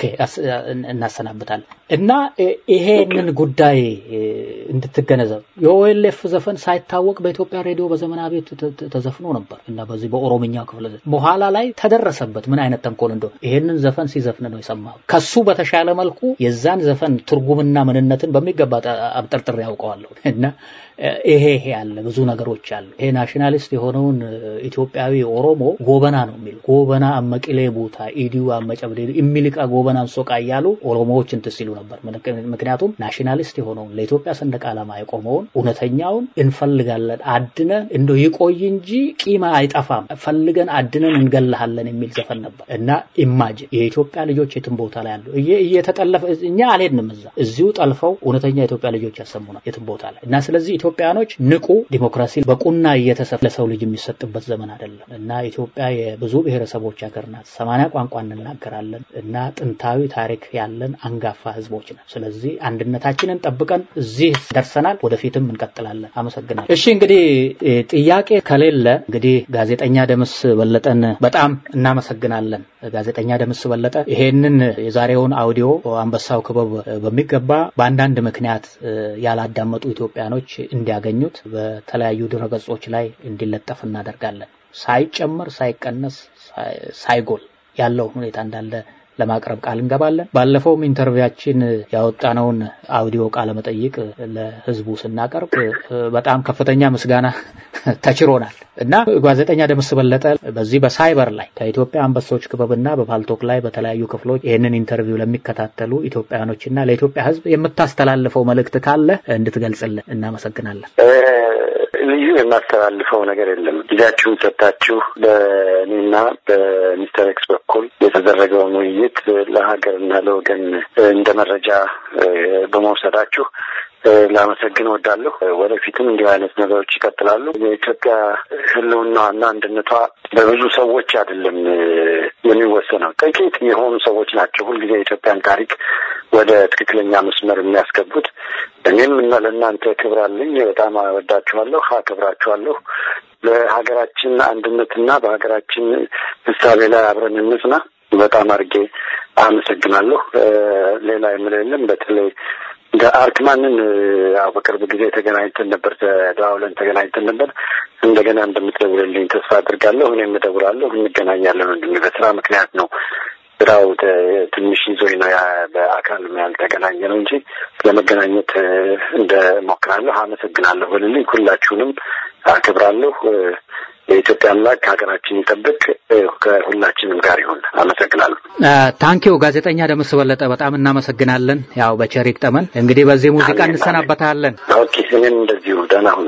እናሰናብታለን እና ይሄንን ጉዳይ እንድትገነዘብ የኦኤልኤፍ ዘፈን ሳይታወቅ በኢትዮጵያ ሬዲዮ በዘመን አቤት ተዘፍኖ ነበር እና በዚህ በኦሮምኛ ክፍለ በኋላ ላይ ተደረሰበት ምን አይነት ተንኮል እንደሆነ ይሄንን ዘፈን ሲዘፍን ነው የሰማው ከሱ በተሻለ መልኩ የዛን ዘፈን ትርጉምና ምንነትን በሚገባ አብጠርጥር ያውቀዋለሁ እና ይሄ ይሄ አለ ብዙ ነገሮች አሉ ይሄ ናሽናሊስት የሆነውን ኢትዮጵያዊ ኦሮሞ ጎበና ነው የሚሉ ጎበና አመቂሌ ቡታ ኢዲዩ አመጨብዴ የሚልቃ ጎበናን ሶቃ እያሉ ኦሮሞዎች እንትን ሲሉ ነበር። ምክንያቱም ናሽናሊስት የሆነውን ለኢትዮጵያ ሰንደቅ ዓላማ የቆመውን እውነተኛውን እንፈልጋለን አድነን እንደው ይቆይ እንጂ ቂማ አይጠፋም ፈልገን አድነን እንገልሃለን የሚል ዘፈን ነበር እና ኢማጅን የኢትዮጵያ ልጆች የትም ቦታ ላይ አሉ እየተጠለፈ እኛ አልሄድንም እዛ እዚሁ ጠልፈው እውነተኛ የኢትዮጵያ ልጆች ያሰሙናል የትም ቦታ ላይ እና ስለዚህ ኢትዮጵያኖች ንቁ ዲሞክራሲ በቁና እየተሰፍ ለሰው ልጅ የሚሰጥበት ዘመን አይደለም እና ኢትዮጵያ የብዙ ብሔረሰቦች ሀገር ናት። ሰማንያ ቋንቋ እንናገራለን እና ጥንታዊ ታሪክ ያለን አንጋፋ ህዝቦች ነን። ስለዚህ አንድነታችንን ጠብቀን እዚህ ደርሰናል። ወደፊትም እንቀጥላለን። አመሰግናለሁ። እሺ እንግዲህ ጥያቄ ከሌለ እንግዲህ ጋዜጠኛ ደምስ በለጠን በጣም እናመሰግናለን። ጋዜጠኛ ደምስ በለጠ ይሄንን የዛሬውን አውዲዮ አንበሳው ክበብ በሚገባ በአንዳንድ ምክንያት ያላዳመጡ ኢትዮጵያኖች እንዲያገኙት በተለያዩ ድረገጾች ላይ እንዲለጠፍ እናደርጋለን። ሳይጨመር ሳይቀነስ ሳይጎል ያለው ሁኔታ እንዳለ ለማቅረብ ቃል እንገባለን። ባለፈውም ኢንተርቪያችን ያወጣነውን አውዲዮ ቃለ መጠይቅ ለህዝቡ ስናቀርብ በጣም ከፍተኛ ምስጋና ተችሮናል እና ጋዜጠኛ ደምስ በለጠ በዚህ በሳይበር ላይ ከኢትዮጵያ አንበሶች ክበብና በፓልቶክ ላይ በተለያዩ ክፍሎች ይህንን ኢንተርቪው ለሚከታተሉ ኢትዮጵያኖችና ለኢትዮጵያ ህዝብ የምታስተላልፈው መልእክት ካለ እንድትገልጽልን እናመሰግናለን። ልዩ የማስተላልፈው ነገር የለም። ጊዜያችሁን ሰጥታችሁ በእኔና በሚስተር ኤክስ በኩል የተደረገውን ውይይት ለሀገርና ለወገን እንደ መረጃ በመውሰዳችሁ ላመሰግን እወዳለሁ። ወደፊትም እንዲህ አይነት ነገሮች ይቀጥላሉ። የኢትዮጵያ ህልውናና አንድነቷ በብዙ ሰዎች አይደለም የሚወሰነው፣ ጥቂት የሆኑ ሰዎች ናቸው ሁልጊዜ የኢትዮጵያን ታሪክ ወደ ትክክለኛ መስመር የሚያስገቡት። እኔም እና ለእናንተ ክብር አለኝ። በጣም እወዳችኋለሁ፣ አከብራችኋለሁ። ለሀገራችን አንድነትና በሀገራችን ህሳቤ ላይ አብረን እንጽና። በጣም አድርጌ አመሰግናለሁ። ሌላ የምለው የለም። በተለይ እንደ አርክማንን ያው በቅርብ ጊዜ ተገናኝተን ነበር፣ ተደዋውለን ተገናኝተን ነበር። እንደገና እንደምትደውልልኝ ተስፋ አድርጋለሁ። እኔም እደውላለሁ፣ እንገናኛለን። ወንድሜ በስራ ምክንያት ነው ስራው ትንሽ ይዞኝ ነው በአካል ያልተገናኘ ነው እንጂ ለመገናኘት እንደሞክራለሁ። አመሰግናለሁ በልልኝ። ሁላችሁንም አክብራለሁ። የኢትዮጵያ አምላክ ሀገራችን ይጠብቅ፣ ከሁላችንም ጋር ይሁን። አመሰግናለሁ። ታንኪው ጋዜጠኛ ደምስ በለጠ በጣም እናመሰግናለን። ያው በቸር ይግጠመን። እንግዲህ በዚህ ሙዚቃ እንሰናበታለን። ኦኬ፣ እኔም እንደዚሁ ደህና ሁኑ።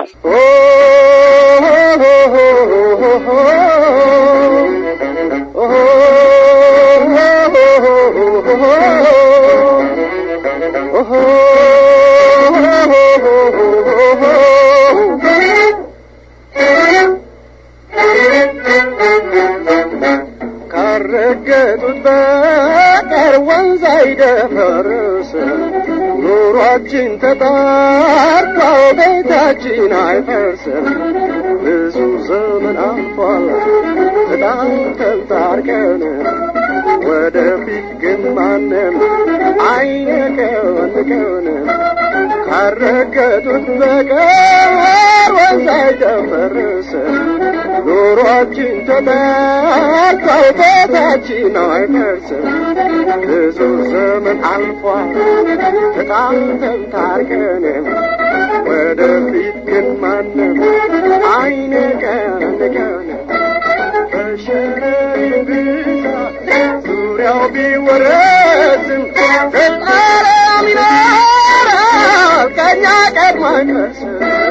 ካረገጡት በቀር ወንዝ አይደፈርስ ኑሯችን ተጣርቷ ቤታችን አይፈርስም። ብዙ ዘመን አልፏል በጣም ተንታርቀን ወደፊት ግን ማንም አይነቀንቀን ካረገጡት በቀር ወንዝ አይደፈርስም ኑሯችን ተጣርቷ ቤታችን አይፈርስም። ብዙ ዘመን አልፏል ተጣልተን ታርቀን ወደፊት ግን ማንም አይነቀንቀን በሸረሪ ብዛት ዙሪያው ቢወረስም ፈጣሪም ይኖራል ከእኛ ቀድሞ አይደርስም።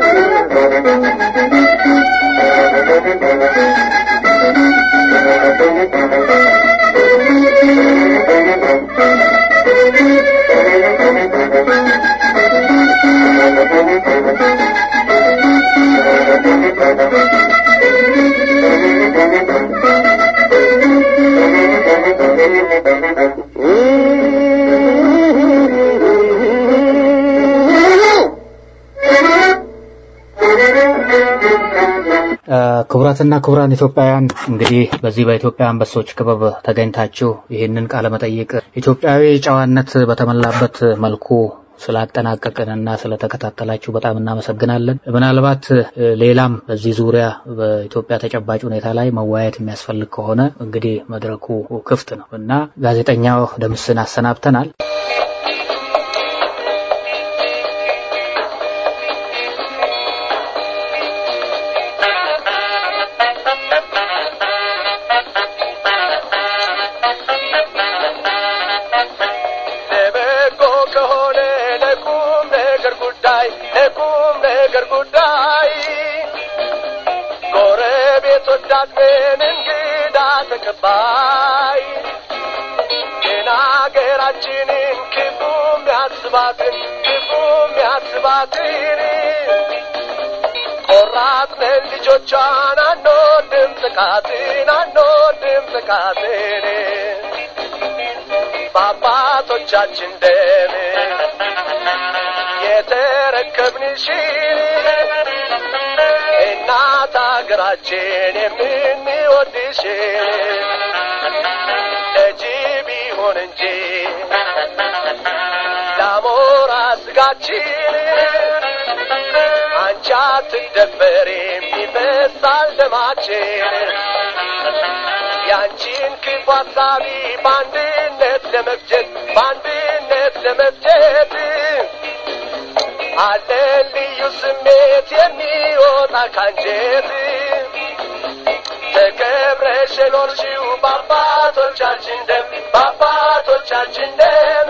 ክቡራትና ክቡራን ኢትዮጵያውያን እንግዲህ በዚህ በኢትዮጵያ አንበሶች ክበብ ተገኝታችሁ ይህንን ቃለ መጠይቅ ኢትዮጵያዊ ጨዋነት በተሞላበት መልኩ ስላጠናቀቅንና ስለተከታተላችሁ በጣም እናመሰግናለን። ምናልባት ሌላም በዚህ ዙሪያ በኢትዮጵያ ተጨባጭ ሁኔታ ላይ መወያየት የሚያስፈልግ ከሆነ እንግዲህ መድረኩ ክፍት ነው እና ጋዜጠኛው ደምስን አሰናብተናል። ወዳድ ምን እንግዳ ተቀባይ ግን አገራችንን ክፉ የሚያስባትን ክፉ የሚያስባትን ቆራጥነን ልጆቿን አንወድም ጥቃትን አንወድም ጥቃትን በአባቶቻችን ደም የተረከብንሽን እናት አገራችን የምንወድሽን ለጅብ ይሁን እንጂ ለአሞራ ስጋችን አንቺ አትደፈሪም ይፈሳል ደማችን ያንቺን ክፉ ሀሳቢ በአንድነት ለመፍጀት በአንድነት ለመፍጀት አለ ልዩ ስሜት የሚወጣ ካንጀት ተከብረሽ የኖርሽው በአባቶቻችን ደም በአባቶቻችን ደም